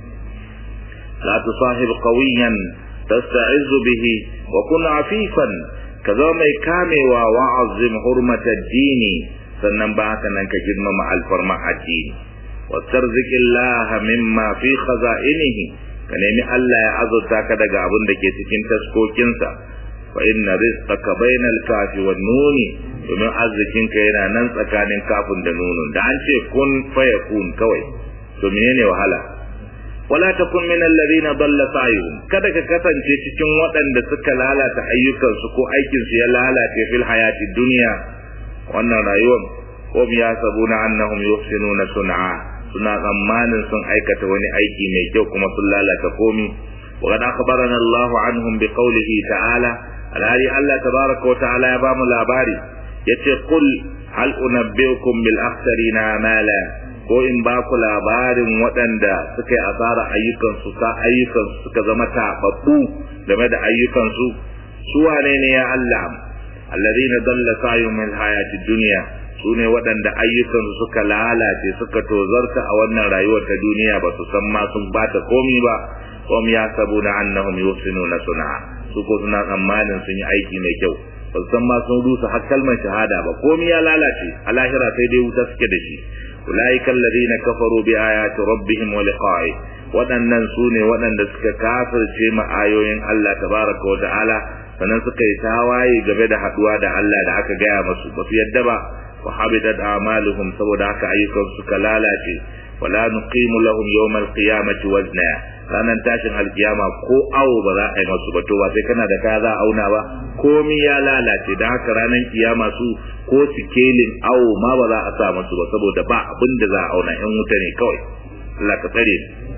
لا تصاحب قويا تستعز به وكن عفيفا كذا mai kamewa wa'azzim hurmata dini sannan ba haka nan ka girmama alfarma addini wastarzik Allah mimma fi khaza'inihi ka nemi Allah ya azurta ka daga abin da ke cikin taskokinsa fa inna rizqaka bainal kafi wan nuni domin arzikinka yana nan tsakanin kafin da nunun da an ce kun fayakun kawai to menene wahala wala takun min alladhina dalla sa'yuhum kada ka kasance cikin waɗanda suka lalata ayyukansu ko aikin su ya lalace fil hayati dunya wannan rayuwar ko ya sabuna annahum yuhsinuna sun'a suna tsammanin sun aikata wani aiki mai kyau kuma sun lalata komi wa qad akhbarana Allahu anhum bi qawlihi ta'ala alhali Allah tabaraka wa ta'ala ya bamu labari yace qul hal unabbiukum bil akhsarina amala ko in ba ku labarin waɗanda suka yi asara ayyukansu sa ayyukansu suka zama taɓaɓɓu game da ayyukansu su wane ne ya Allah alladhina dalla sa'yuhum min hayati dunya su ne waɗanda ayyukansu suka lalace suka tozarta a wannan rayuwar ta duniya ba su san ma sun bata komi ba hum yasabuna annahum yuhsinuna sun'a su ko suna tsammanin sun yi aiki mai kyau ba su san ma sun rusa har kalmar shahada ba komi ya lalace a lahira sai dai wuta suke da shi ulaika alladhina kafaru bi ayati rabbihim wa liqa'i waɗannan su ne waɗanda suka kafirce ma ayoyin Allah tabaraka wa ta'ala sannan suka yi tawaye game da haduwa da Allah da aka gaya masu ba su yadda ba wa habidat a'maluhum saboda haka ayyukan suka lalace wala nuqimu lahum yawmal qiyamati wazna ranan tashin alkiyama ko awo ba za a yi masu ba to ba sai kana da kaya za a auna ba komi ya lalace da haka ranan kiyama su ko sikelin awo ma ba za a sa masu ba saboda ba abin da za a auna in wuta ne kawai Allah ka tsare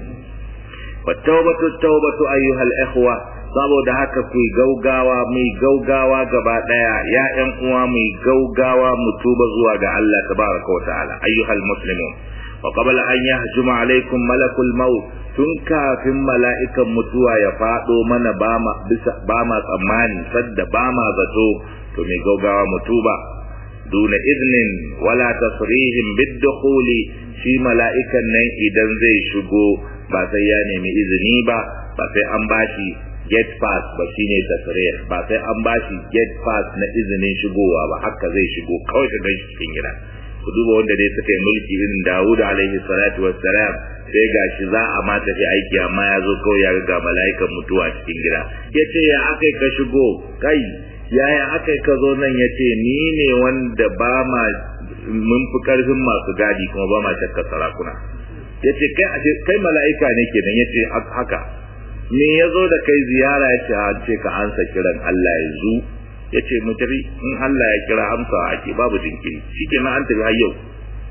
wa tawbatu tawbatu ayyuhal ikhwa saboda haka ku gaugawa mai gaugawa gaba daya ya ƴan uwa mai gaugawa mu tuba zuwa ga Allah tabaraka wa ta'ala ayyuhal muslimun wa qabla an yahjuma alaikum malakul maut tun kafin mala'ikan mutuwa ya fado mana ba ma bisa ba ma tsammani sadda ba ma zato to mai gaugawa mu tuba duna idnin wala tasrihim bid-dukhuli shi mala'ikan nan idan zai shigo ba sai ya nemi izini ba ba sai an bashi get pass ba shine tasrih ba sai an bashi get pass na izinin shigowa ba haka zai shigo kawai ka gan cikin gida ku duba wanda dai suka yi mulki irin Dawud alaihi salatu wassalam sai gashi za a ma tafi aiki amma ya zo kawai ya ga mala'ikan mutuwa cikin gida yace ya akai ka shigo kai yaya akai ka zo nan yace ni ne wanda ba ma mun fi karfin masu gadi kuma ba ma shakka sarakuna yace kai kai mala'ika ne kenan yace haka me ya zo da kai ziyara ya ce an ce ka ansa kiran Allah ya zu ya ce mu tafi in Allah ya kira amsa ake babu jinkiri shi ke an tafi har yau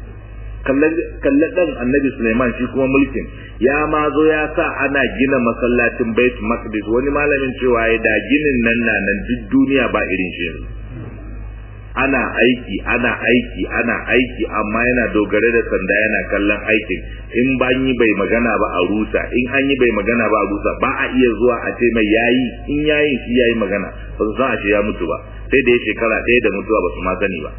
kalle dan annabi Suleiman shi kuma mulkin ya ma zo ya sa ana gina masallacin bait maqdis wani malamin cewa ya da ginin nan na nan duk duniya ba irin shi ana aiki ana aiki ana aiki amma yana dogare da sanda yana kallon aikin in ba yi bai magana ba a rusa in an yi bai magana ba a rusa ba a iya zuwa a ce mai yayi in yayi shi yayi magana ba su san a ce ya mutu ba sai da ya shekara ɗaya da mutuwa ba su ma sani ba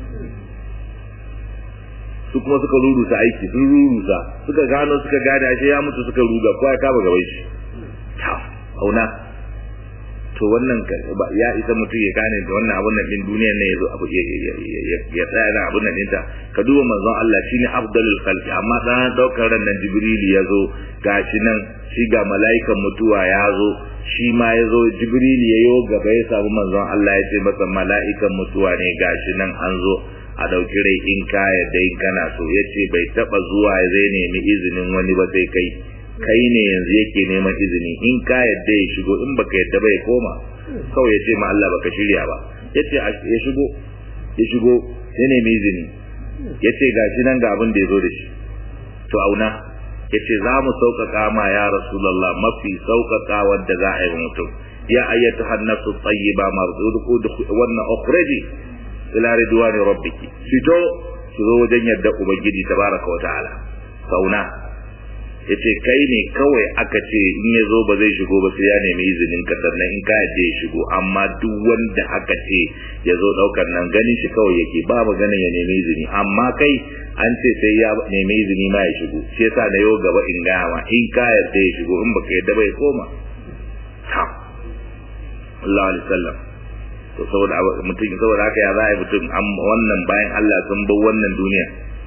su kuma suka rurusa aiki sun rurusa suka gano suka gane ashe ya mutu suka ruga ko ya kama gaban shi ta auna to wannan ya isa mutum ya gane da wannan abun nan din duniyar ne yazo abu ya tsaya da abun nan dinta ka duba manzon Allah shine afdalul khalqi amma dan daukar ran nan jibril yazo gashi nan shi ga mala'ikan mutuwa yazo shi ma yazo jibril yayo gaba ya samu manzon Allah ya ce masa mala'ikan mutuwa ne gashi nan an zo a ɗauki rai in ka yadda in kana so ya ce bai taɓa zuwa zai nemi izinin wani ba sai kai kai ne yanzu yake neman izini in ka yadda ya shigo in baka yadda ba ya koma kawai ya ce ma Allah baka shirya ba ya ce ya shigo ya shigo ya nemi izini ya ce ga shi nan ga abin da ya zo da shi to auna ya ce za mu sauƙaƙa ma ya rasulallah mafi sauƙaƙa wanda za a yi mutum ya ayyatu hannasu tayyiba marzuku wannan ukhraji ila ridwani rabbiki fito su zo wajen yadda ubangiji tabaraka wa ta'ala sauna yace kai ne kawai aka ce in ya zo ba zai shigo ba sai ya nemi izinin ka sannan in ka yadda ya shigo amma duk wanda aka ce ya zo daukar nan ganin shi kawai yake ba maganin ya nemi izini amma kai an ce sai ya nemi izini ma ya shigo shi yasa na yau gaba in gaya ma in ka yadda ya shigo in baka yadda bai koma ha Allah alaihi wasallam to saboda mutum saboda haka ya za a yi mutum wannan bayan Allah sun bar wannan duniya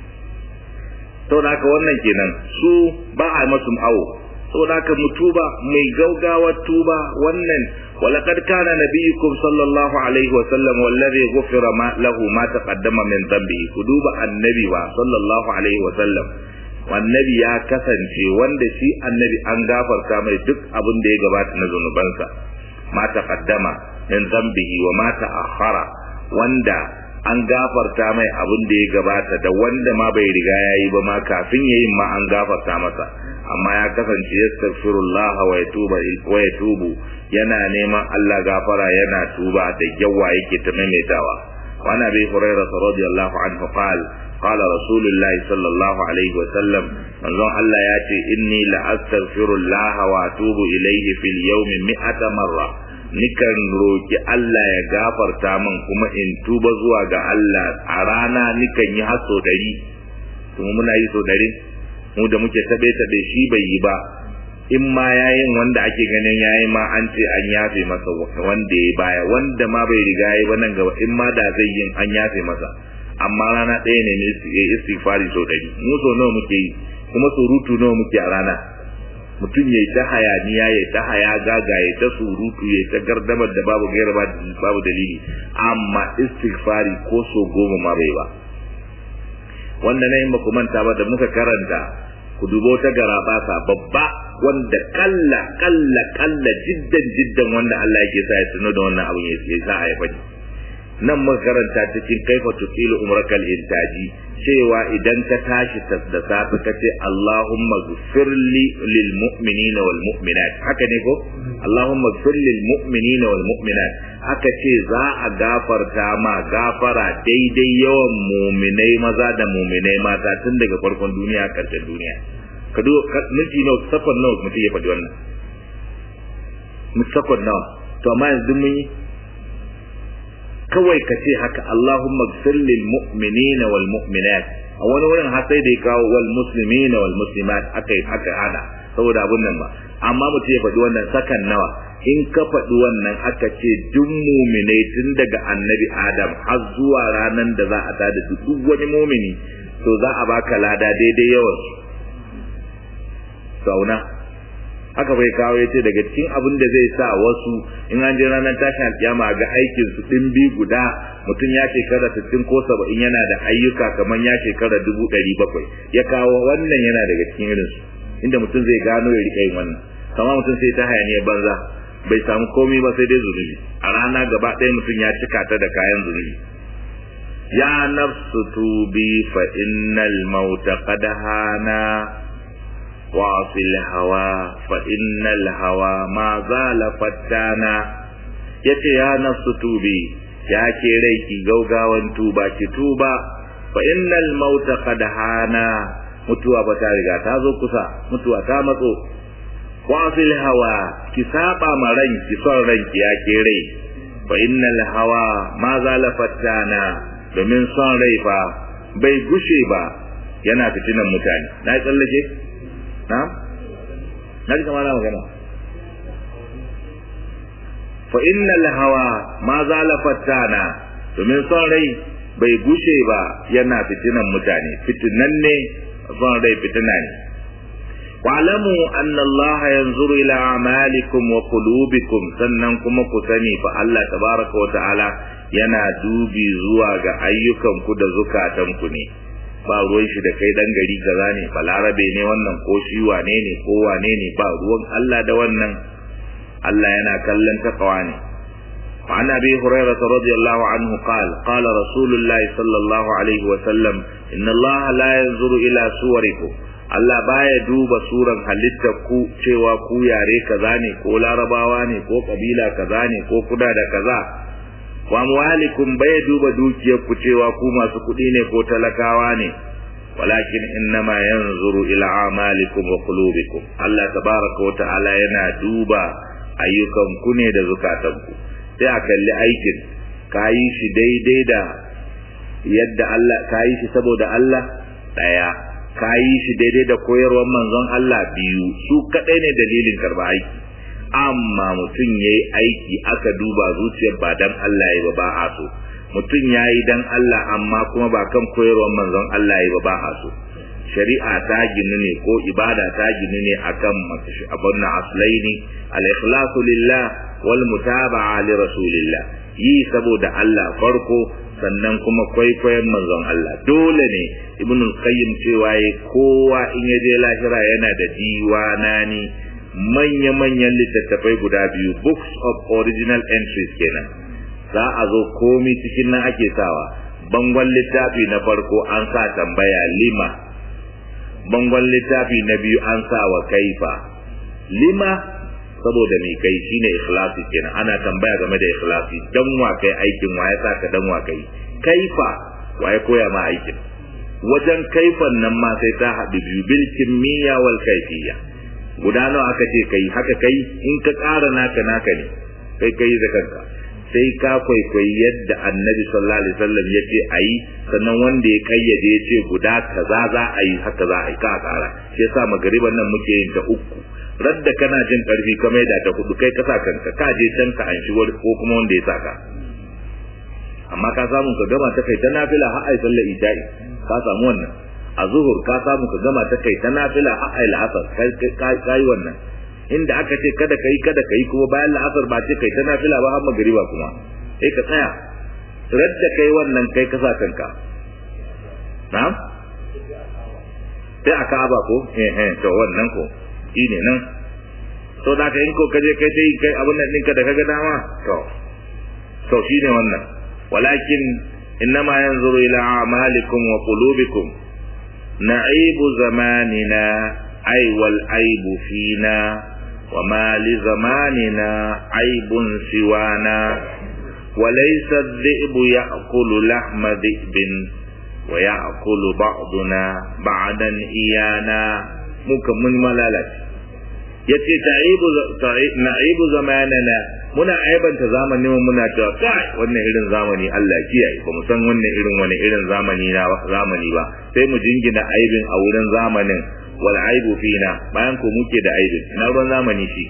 saboda haka wannan kenan su ba a masu awo saboda haka mu tuba mai gaugawa tuba wannan ولقد كان نبيكم صلى الله عليه وسلم والذي غفر ما له ما تقدم من ذنبه كدوب النبي صلى الله عليه وسلم والنبي ya kasance wanda shi annabi an gafarta mai duk abin da ya gabata na zunubansa ma taqaddama min zambihi wa ma ta'akhkhara wanda an gafarta mai abin da ya gabata da wanda ma bai riga yayi ba ma kafin yayin ma an gafarta masa amma ya kasance yastaghfirullah wa yatubu wa yatubu yana neman Allah gafara yana tuba da yawa yake ta maimaitawa wa ana bi hurairah radiyallahu anhu qala قال رسول الله صلى الله عليه وسلم manzon Allah ya ce inni la astaghfirullah wa atubu ilayhi fil yawmi mi'ata marra nikan roki Allah ya gafarta min kuma in tuba zuwa ga Allah a rana nikan yi har so dari kuma muna yi so dari mu da muke tabe tabe shi bai yi ba in ma yayin wanda ake ganin yayi ma an ce an yafe masa wanda ya baya wanda ma bai riga yayi ba nan gaba in ma da zai yin an yafe masa amma rana ɗaya ne ne ya istighfari so dari mu so nawa muke yi kuma surutu nawa muke a rana mutum ya yi ta hayaniya ya ta haya gaga ya ta surutu ya ta gardamar da babu gaira babu dalili amma istighfari ko so goma ma bai ba wanda na yi maku manta ba da muka karanta ku dubo ta garabasa babba wanda kalla kalla kalla jiddan jiddan wanda Allah yake sa ya tuno da wannan abin ya sa a yi fadi nan muka karanta cikin kaifa tuqilu umrakal intaji cewa idan ka tashi da safe ka ce Allahumma ghfirli lil mu'minina wal mu'minat haka ne ko Allahumma ghfir lil mu'minina wal mu'minat haka ce za a gafarta ma gafara daidai yawan mu'minai maza da mu'minai mata tun daga farkon duniya karshen duniya ka duba miji nawa sakon nawa mutum ya faɗi wannan sakon nawa to amma yanzu mun yi kawai ka ce haka Allahumma gfir lil mu'minina wal mu'minat a wani wurin har sai da ya kawo wal muslimina wal muslimat akai aka hada saboda abun nan ba amma mutum ya faɗi wannan sakan nawa in ka faɗi wannan aka ce duk muminai tun daga annabi adam har zuwa ranar da za a tada duk wani mumini to za a baka lada daidai yawan sauna haka bai kawo ya ce daga cikin abin da zai sa wasu in an je ranar tashin alkiyama ga aikin su ɗimbi guda mutum ya shekara sittin ko saba'in yana da ayyuka kamar ya shekara dubu ɗari bakwai ya kawo wannan yana daga cikin irin su inda mutum zai gano ya riƙa yin wannan kama mutum sai ta hayaniyar banza bai samu komai ba sai dai zunubi a rana gaba ɗaya mutum ya cika ta da kayan zunubi ya nafsu tubi fa innal mauta qad hana وفي الهوى فإن الهوى ما زال فتانا yace ya nafsu tubi ya ke rai ki gaugawan tuba ki tuba fa innal mauta qad hana mutuwa ba ta riga ta zo kusa mutuwa ta matso wa fil hawa ki saba ma ranki son ranki ya ke rai fa innal hawa ma zala fattana domin son rai fa bai gushe ba yana fitinan mutane na yi tsallake na na ji kamar magana fa innal hawa ma zala fattana domin son rai bai gushe ba yana fitinan mutane fitinan ne son rai fitina ne wa'lamu anna Allah yanzuru ila a'malikum wa qulubikum sannan kuma ku sani fa Allah tabaraka wa ta'ala yana dubi zuwa ga ayyukan ku da zukatan ku ne ba ruwan shi da kai dan gari kaza ne balarabe ne wannan ko shi wane ne ko wane ne ba ruwan Allah da wannan Allah yana kallon takawa ne وعن أبي هريرة رضي الله عنه قال قال رسول الله صلى الله عليه وسلم إن الله لا ينظر إلى صوركم Allah baya duba suran halittar ku cewa ku yare kaza ne ko larabawa ne ko kabila kaza ne ko kuda da kaza wa amwalikum baya duba dukiyar ku cewa ku masu kuɗi ne ko talakawa ne walakin innama yanzuru ila amalikum wa qulubikum Allah tabaraka wa ta'ala yana duba ayyukan ku ne da zukatan ku sai a kalli aikin kayi shi daidai da yadda Allah kayi shi saboda Allah daya ka yi shi daidai da koyarwar manzon Allah biyu su kadai ne dalilin karba aiki amma mutum ya yi aiki aka duba zuciyar ba dan Allah ya ba ba a so mutum ya yi dan Allah amma kuma ba kan koyarwar manzon Allah ya ba ba a so shari'a ta ginu ne ko ibada ta ginu ne akan abun na aslaini al-ikhlasu lillah wal mutaba'a li rasulillah yi saboda Allah farko sannan kuma kwaikwayon manzon Allah dole ne ibn qayyim cewa yi kowa in ya je lahira yana da diwanani manya-manyan littattafai guda biyu books of original entries kenan za a zo komi cikin nan ake sawa bangon littafi na farko an sa tambaya lima bangon littafi na biyu an sa wa kaifa lima saboda mai kai shine ikhlasi kenan ana tambaya game da ikhlasi dan wa kai aikin wa ya saka dan wa kai kaifa wa ya koya ma aikin wajen kaifan nan ma sai ta haɗu biyu bil kimiyya wal kaifiyya guda nawa aka ce kai haka kai in ka ƙara naka naka ne kai kai da kanka sai ka kwaikwayi yadda annabi sallallahu alaihi wasallam ya ce a yi sannan wanda ya kayyade ya ce guda kaza za a yi haka za a yi ka ƙara shi yasa magariban nan muke yin ta uku radda kana jin karfi ka maida ta hudu kai ka sa kanka ka je can ka an wani ko kuma wanda ya saka amma ka samu ka gama ta kai ta nafila har ai sallar isha'i ka samu wannan a zuhur ka samu ka gama ta kai ta nafila har ai la'asar kai kai wannan inda aka ce kada kai kada kai kuma bayan la'asar ba ce kai ta nafila ba har magriba kuma sai ka tsaya radda kai wannan kai ka sa kanka na'am sai aka aba ko eh eh to wannan ko ne nan to da ka in ko kaje kai sai kai abin nan ɗinka da kaga dama to to shine wannan walakin innama yanzuru ila a'malikum wa qulubikum na'ibu zamanina ay wal aibu fina wa ma li zamanina aibun siwana وليس الذئب يأكل لحم ذئب ويأكل بعضنا بعدا إيانا muka mun malalace yace ta'ibu na'ibu zamanana muna aibanta zamanin mu muna cewa kai wannan irin zamani Allah kiyaye ba mu san wannan irin wani irin zamani na zamani ba sai mu jingina aibin a wurin zamanin wal aibu fina bayan ko muke da aibin ina ruwan zamani shi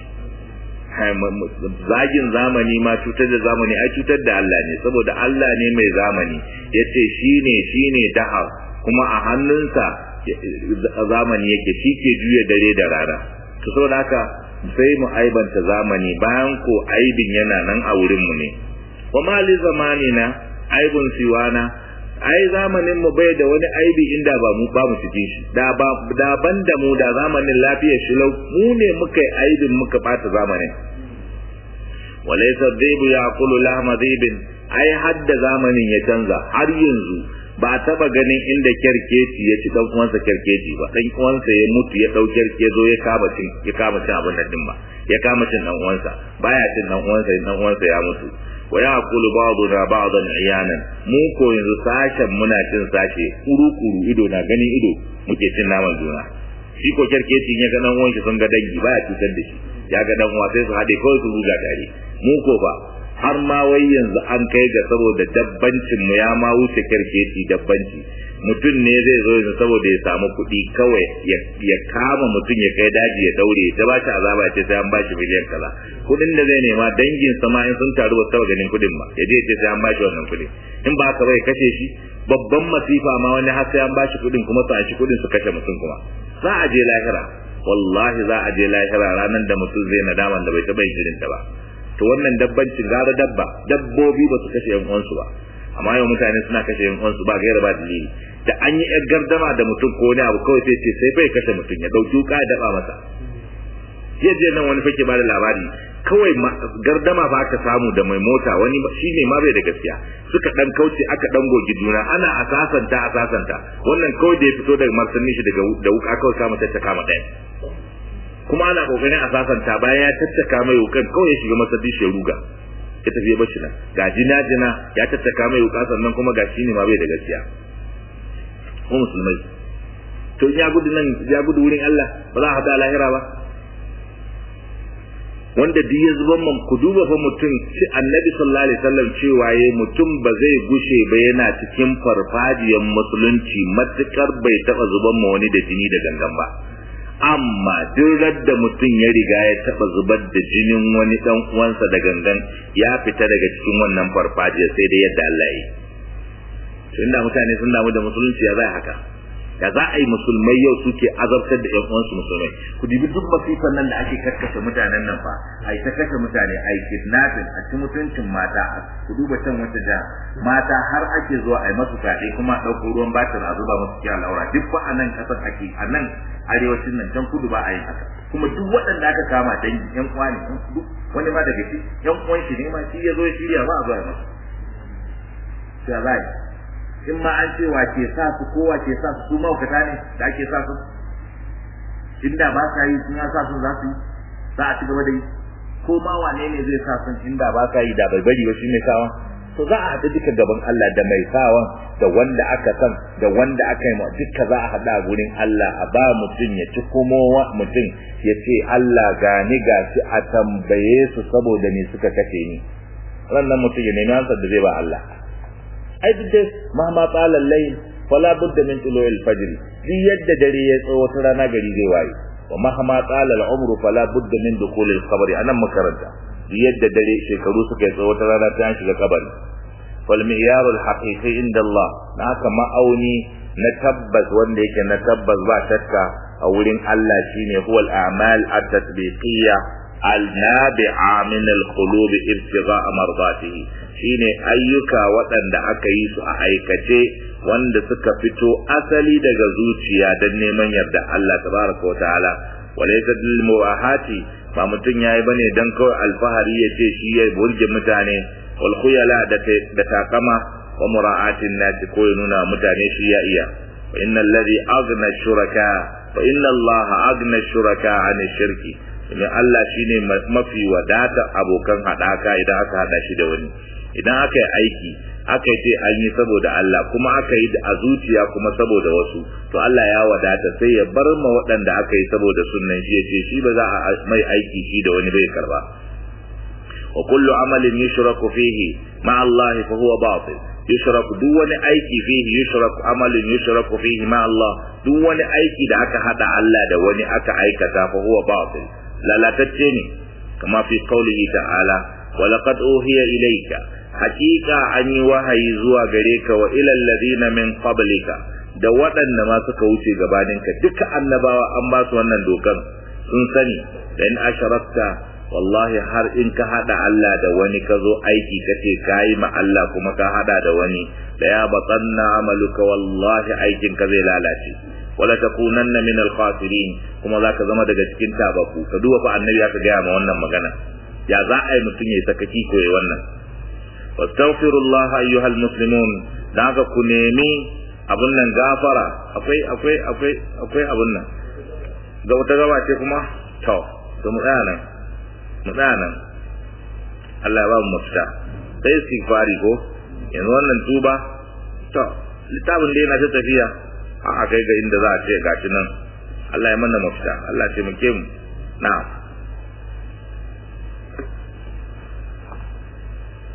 zagin zamani ma cutar da zamani ai cutar da Allah ne saboda Allah ne mai zamani yace shine shine dahar kuma a hannunsa zamani yake shi ke juya dare da rana to saboda haka sai mu aibanta zamani bayan ko aibin yana nan a wurin mu ne wa mali zamani na aibun siwana ai zamanin mu bai da wani aibi inda ba mu ba mu cikin shi da ba da ban da mu da zamanin lafiyar shi lau mu ne muka yi aibin muka bata zamanin walaysa dhibu yaqulu lahma dhibin ai hadda zamanin ya canza har yanzu ba a taba ganin inda kyarkeci ya ci dan uwansa kyarkeci ba dan uwansa ya mutu ya dau kyarke zo ya kama cin ya kama cin abin nan din ba ya kama cin dan uwansa baya cin dan uwansa dan uwansa ya mutu wa yaqulu ba'duna ba'dan iyanan mu ko yanzu sashen muna cin sashe kuru kuru ido na ganin ido muke cin naman juna shi ko kyarkeci ya ga dan uwansa sun ga dangi baya cutar da shi ya ga dan uwa sai su hade kawai su ruga tare mu ko ba har ma wai yanzu an kai ga saboda dabbancin mu ya ma wuce kirkeci dabbanci mutum ne zai zo yanzu saboda ya samu kuɗi kawai ya kama mutum ya kai daji ya daure ta ba shi azaba ce sai an ba shi miliyan kaza kuɗin da zai nema dangin sama in sun taru ba su ganin kuɗin ba ya je ce sai an ba shi wannan kuɗin in ba haka bai kashe shi babban masifa ma wani har sai an ba shi kuɗin kuma su an shi kuɗin su kashe mutum kuma za a je lahira wallahi za a je lahira ranar da mutum zai nadaman da bai taɓa yin irin ta ba to wannan dabbancin gara dabba dabbobi ba su kashe yan uwansu ba amma yau mutane suna kashe yan uwansu ba gaira ba dalili da an yi yar gardama da mutum ko wani abu kawai sai ce sai bai kashe mutum ya dauki wuka ya daba masa yaje nan wani fake bada labari kawai gardama ba aka samu da mai mota wani shi ne ma bai da gaskiya suka dan kauce aka dan gogi juna ana asasanta asasanta wannan kawai da ya fito daga martanin shi daga da wuka kawai kama ta kama ɗaya kuma ana kokarin asasanta bayan ya tattaka mai wukan kawai ya shiga masallaci shi ruga ya tafi ya bashi nan ga jina jina ya tattaka mai wuka sannan kuma ga shi ne ma bai da gaskiya ko musulmai to ya gudu nan ya gudu wurin Allah ba za a hada lahira ba wanda duk ya zuban man ku duba fa mutum ci annabi sallallahu alaihi wasallam cewa yayi mutum ba zai gushe ba yana cikin farfajiyar musulunci matukar bai taba zuban ma wani da jini da gangan ba amma duk da mutum ya riga ya taba zubar da jinin wani dan uwansa da gangan ya fita daga cikin wannan farfajiyar sai dai yadda Allah yi tunda mutane sun damu da musulunci ya zai haka da za a yi musulmai yau suke azabtar da 'yan uwansu musulmai ku dibi duk masifan nan da ake karkashe mutanen nan fa a yi ta kashe mutane a yi kidnapping a ci mutuncin mata ku duba can wata jiha mata har ake zuwa a yi masu fyaɗe kuma a ɗauko ruwan batir a zuba musu cikin laura duk ba a nan ƙasar ake a nan arewacin nan can kudu ba a yi haka kuma duk waɗanda aka kama dangi ƴan uwa ne wani ma daga shi ƴan uwan shi ne ma shi ya zo ya shirya ba a zuwa masa sai za in ma an ce wa ke sa su ko wa ke sa su su maukata ne da ake sa su inda ba sa yi sun sa su za su yi za a ci gaba da yi ko ma wane ne zai sa sun inda ba sa yi da bai bari ba shi mai sawa to za a haɗu duka gaban Allah da mai sawan da wanda aka san da wanda aka yi ma duka za a haɗa gurin Allah a ba mutum ya ci kuma mutum ya ce Allah gani ga shi a tambaye su saboda me suka kace ni wannan mutum ya nemi ansar da zai ba Allah ai duk dai mahma tsala layl fala budda min tulu'il fajr duk yadda dare ya tsawo ta rana gari zai waye wa mahma tsala al-umru fala budda min dukhul al-qabr anan makaranta duk yadda dare shekaru suka tsawo ta rana ta shiga kabari fal mi'yar al-haqiqi inda Allah naka ma'auni na tabbas wanda yake na tabbas ba shakka a wurin Allah shine huwal a'mal at-tatbiqiyya al-nabi'a min al-qulub ibtigha'a mardatihi shine ayyuka waɗanda aka yi su a aikace wanda suka fito asali daga zuciya don neman yarda Allah tabaraka wata'ala walaysa lil muwahati ba mutun yayi bane dan kawai alfahari ya ce shi ya burge mutane wal khuyala da da takama wa mura'atin nas ko ya nuna mutane shi ya iya wa innal ladhi aghna shuraka wa inna Allah aghna shuraka an shirki domin Allah shine mafi wadata abokan hadaka idan aka hada shi da wani idan aka yi aiki aka ce an yi saboda Allah kuma aka yi a zuciya kuma saboda wasu to Allah ya wadata sai ya bar ma waɗanda aka yi saboda sunnan shi ya ce shi ba za a mai aiki shi da wani bai karba wa kullu amalin yushraku fihi ma Allah fa huwa batil yushraku duk wani aiki fihi yushraku amalin yushraku fihi ma Allah duk wani aiki da aka hada Allah da wani aka aikata fa huwa batil lalatacce ne kama fi qaulihi ta'ala wa laqad uhiya ilayka hakika an yi wahayi zuwa gare ka wa ilal ladina min qablika da waɗanda ma suka wuce gabaninka duka annabawa an ba su wannan dokan sun sani da in asharakta wallahi har in ka hada Allah da wani ka zo aiki kace kayi ma Allah kuma ka hada da wani da ya batanna amaluka wallahi aikin ka zai lalace wala takunanna min al-khasirin kuma zaka zama daga cikin tabaku ka duba fa annabi aka gaya ma wannan magana ya za a yi mutum ya sakaki ko ya wannan wastaghfirullah ayyuhal muslimun dan haka ku nemi abun nan gafara akwai akwai akwai akwai abun nan ga wata gaba ce kuma to to mu tsaya nan mu tsaya nan Allah ya ba mu mafita sai istighfari ko yanzu wannan tuba to littafin da yana ta tafiya a kai ga inda za a ce gashi nan Allah ya mana mafita Allah ya taimake mu na'am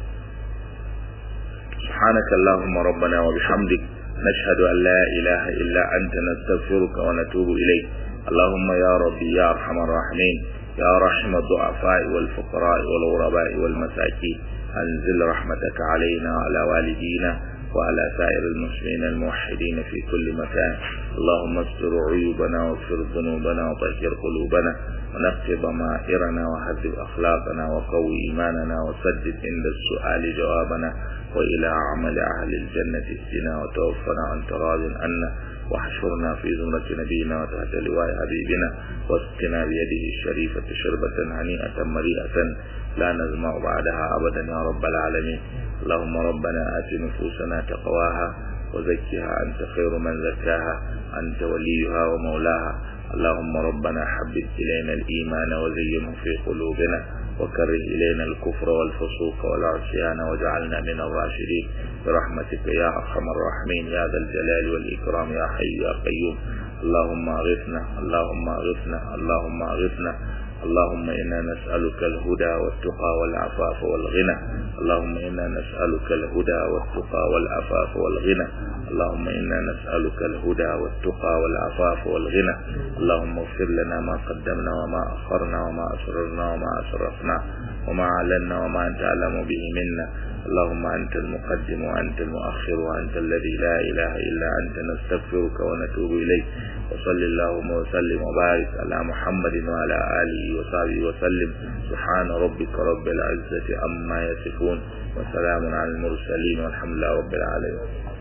subhanaka allahumma rabbana wa bihamdik nashhadu an la ilaha illa anta nastaghfiruka wa natubu ilayk اللهم يا ربي يا ارحم الراحمين يا رحم الضعفاء والفقراء والغرباء والمساكين أنزل رحمتك علينا وعلى والدينا وعلى سائر المسلمين الموحدين في كل مكان اللهم استر عيوبنا واغفر ذنوبنا وطهر قلوبنا ونقض ضمائرنا وهذب أخلاقنا وقوي إيماننا وسدد عند السؤال جوابنا وإلى عمل أهل الجنة اهدنا وتوفنا عن تراض عنا واحشرنا في زمرة نبينا وتحت لواء حبيبنا واسقنا بيده الشريفة شربة هنيئة مريئة لا نزمع بعدها أبدا يا رب العالمين اللهم ربنا آت نفوسنا تقواها وزكها أنت خير من زكاها أنت وليها ومولاها اللهم ربنا حبب إلينا الإيمان وزينه في قلوبنا وكره إلينا الكفر والفسوق والعصيان واجعلنا من الراشدين برحمتك يا أرحم الراحمين يا ذا الجلال والإكرام يا حي يا قيوم اللهم أغثنا اللهم أغثنا اللهم أغثنا اللهم إنا نسألك الهدى والتقى والعفاف والغنى اللهم إنا نسألك الهدى والتقى والعفاف والغنى اللهم إنا نسألك الهدى والتقى والعفاف والغنى اللهم اغفر لنا ما قدمنا وما أخرنا وما أسررنا وما أسرفنا وما أعلنا وما أنت أعلم به منا اللهم أنت المقدم وأنت المؤخر وأنت الذي لا إله إلا أنت نستغفرك ونتوب إليك وصل اللهم وسلم وبارك على محمد وعلى آله وصحبه وسلم سبحان ربك رب العزة عما يصفون وسلام على المرسلين والحمد لله رب العالمين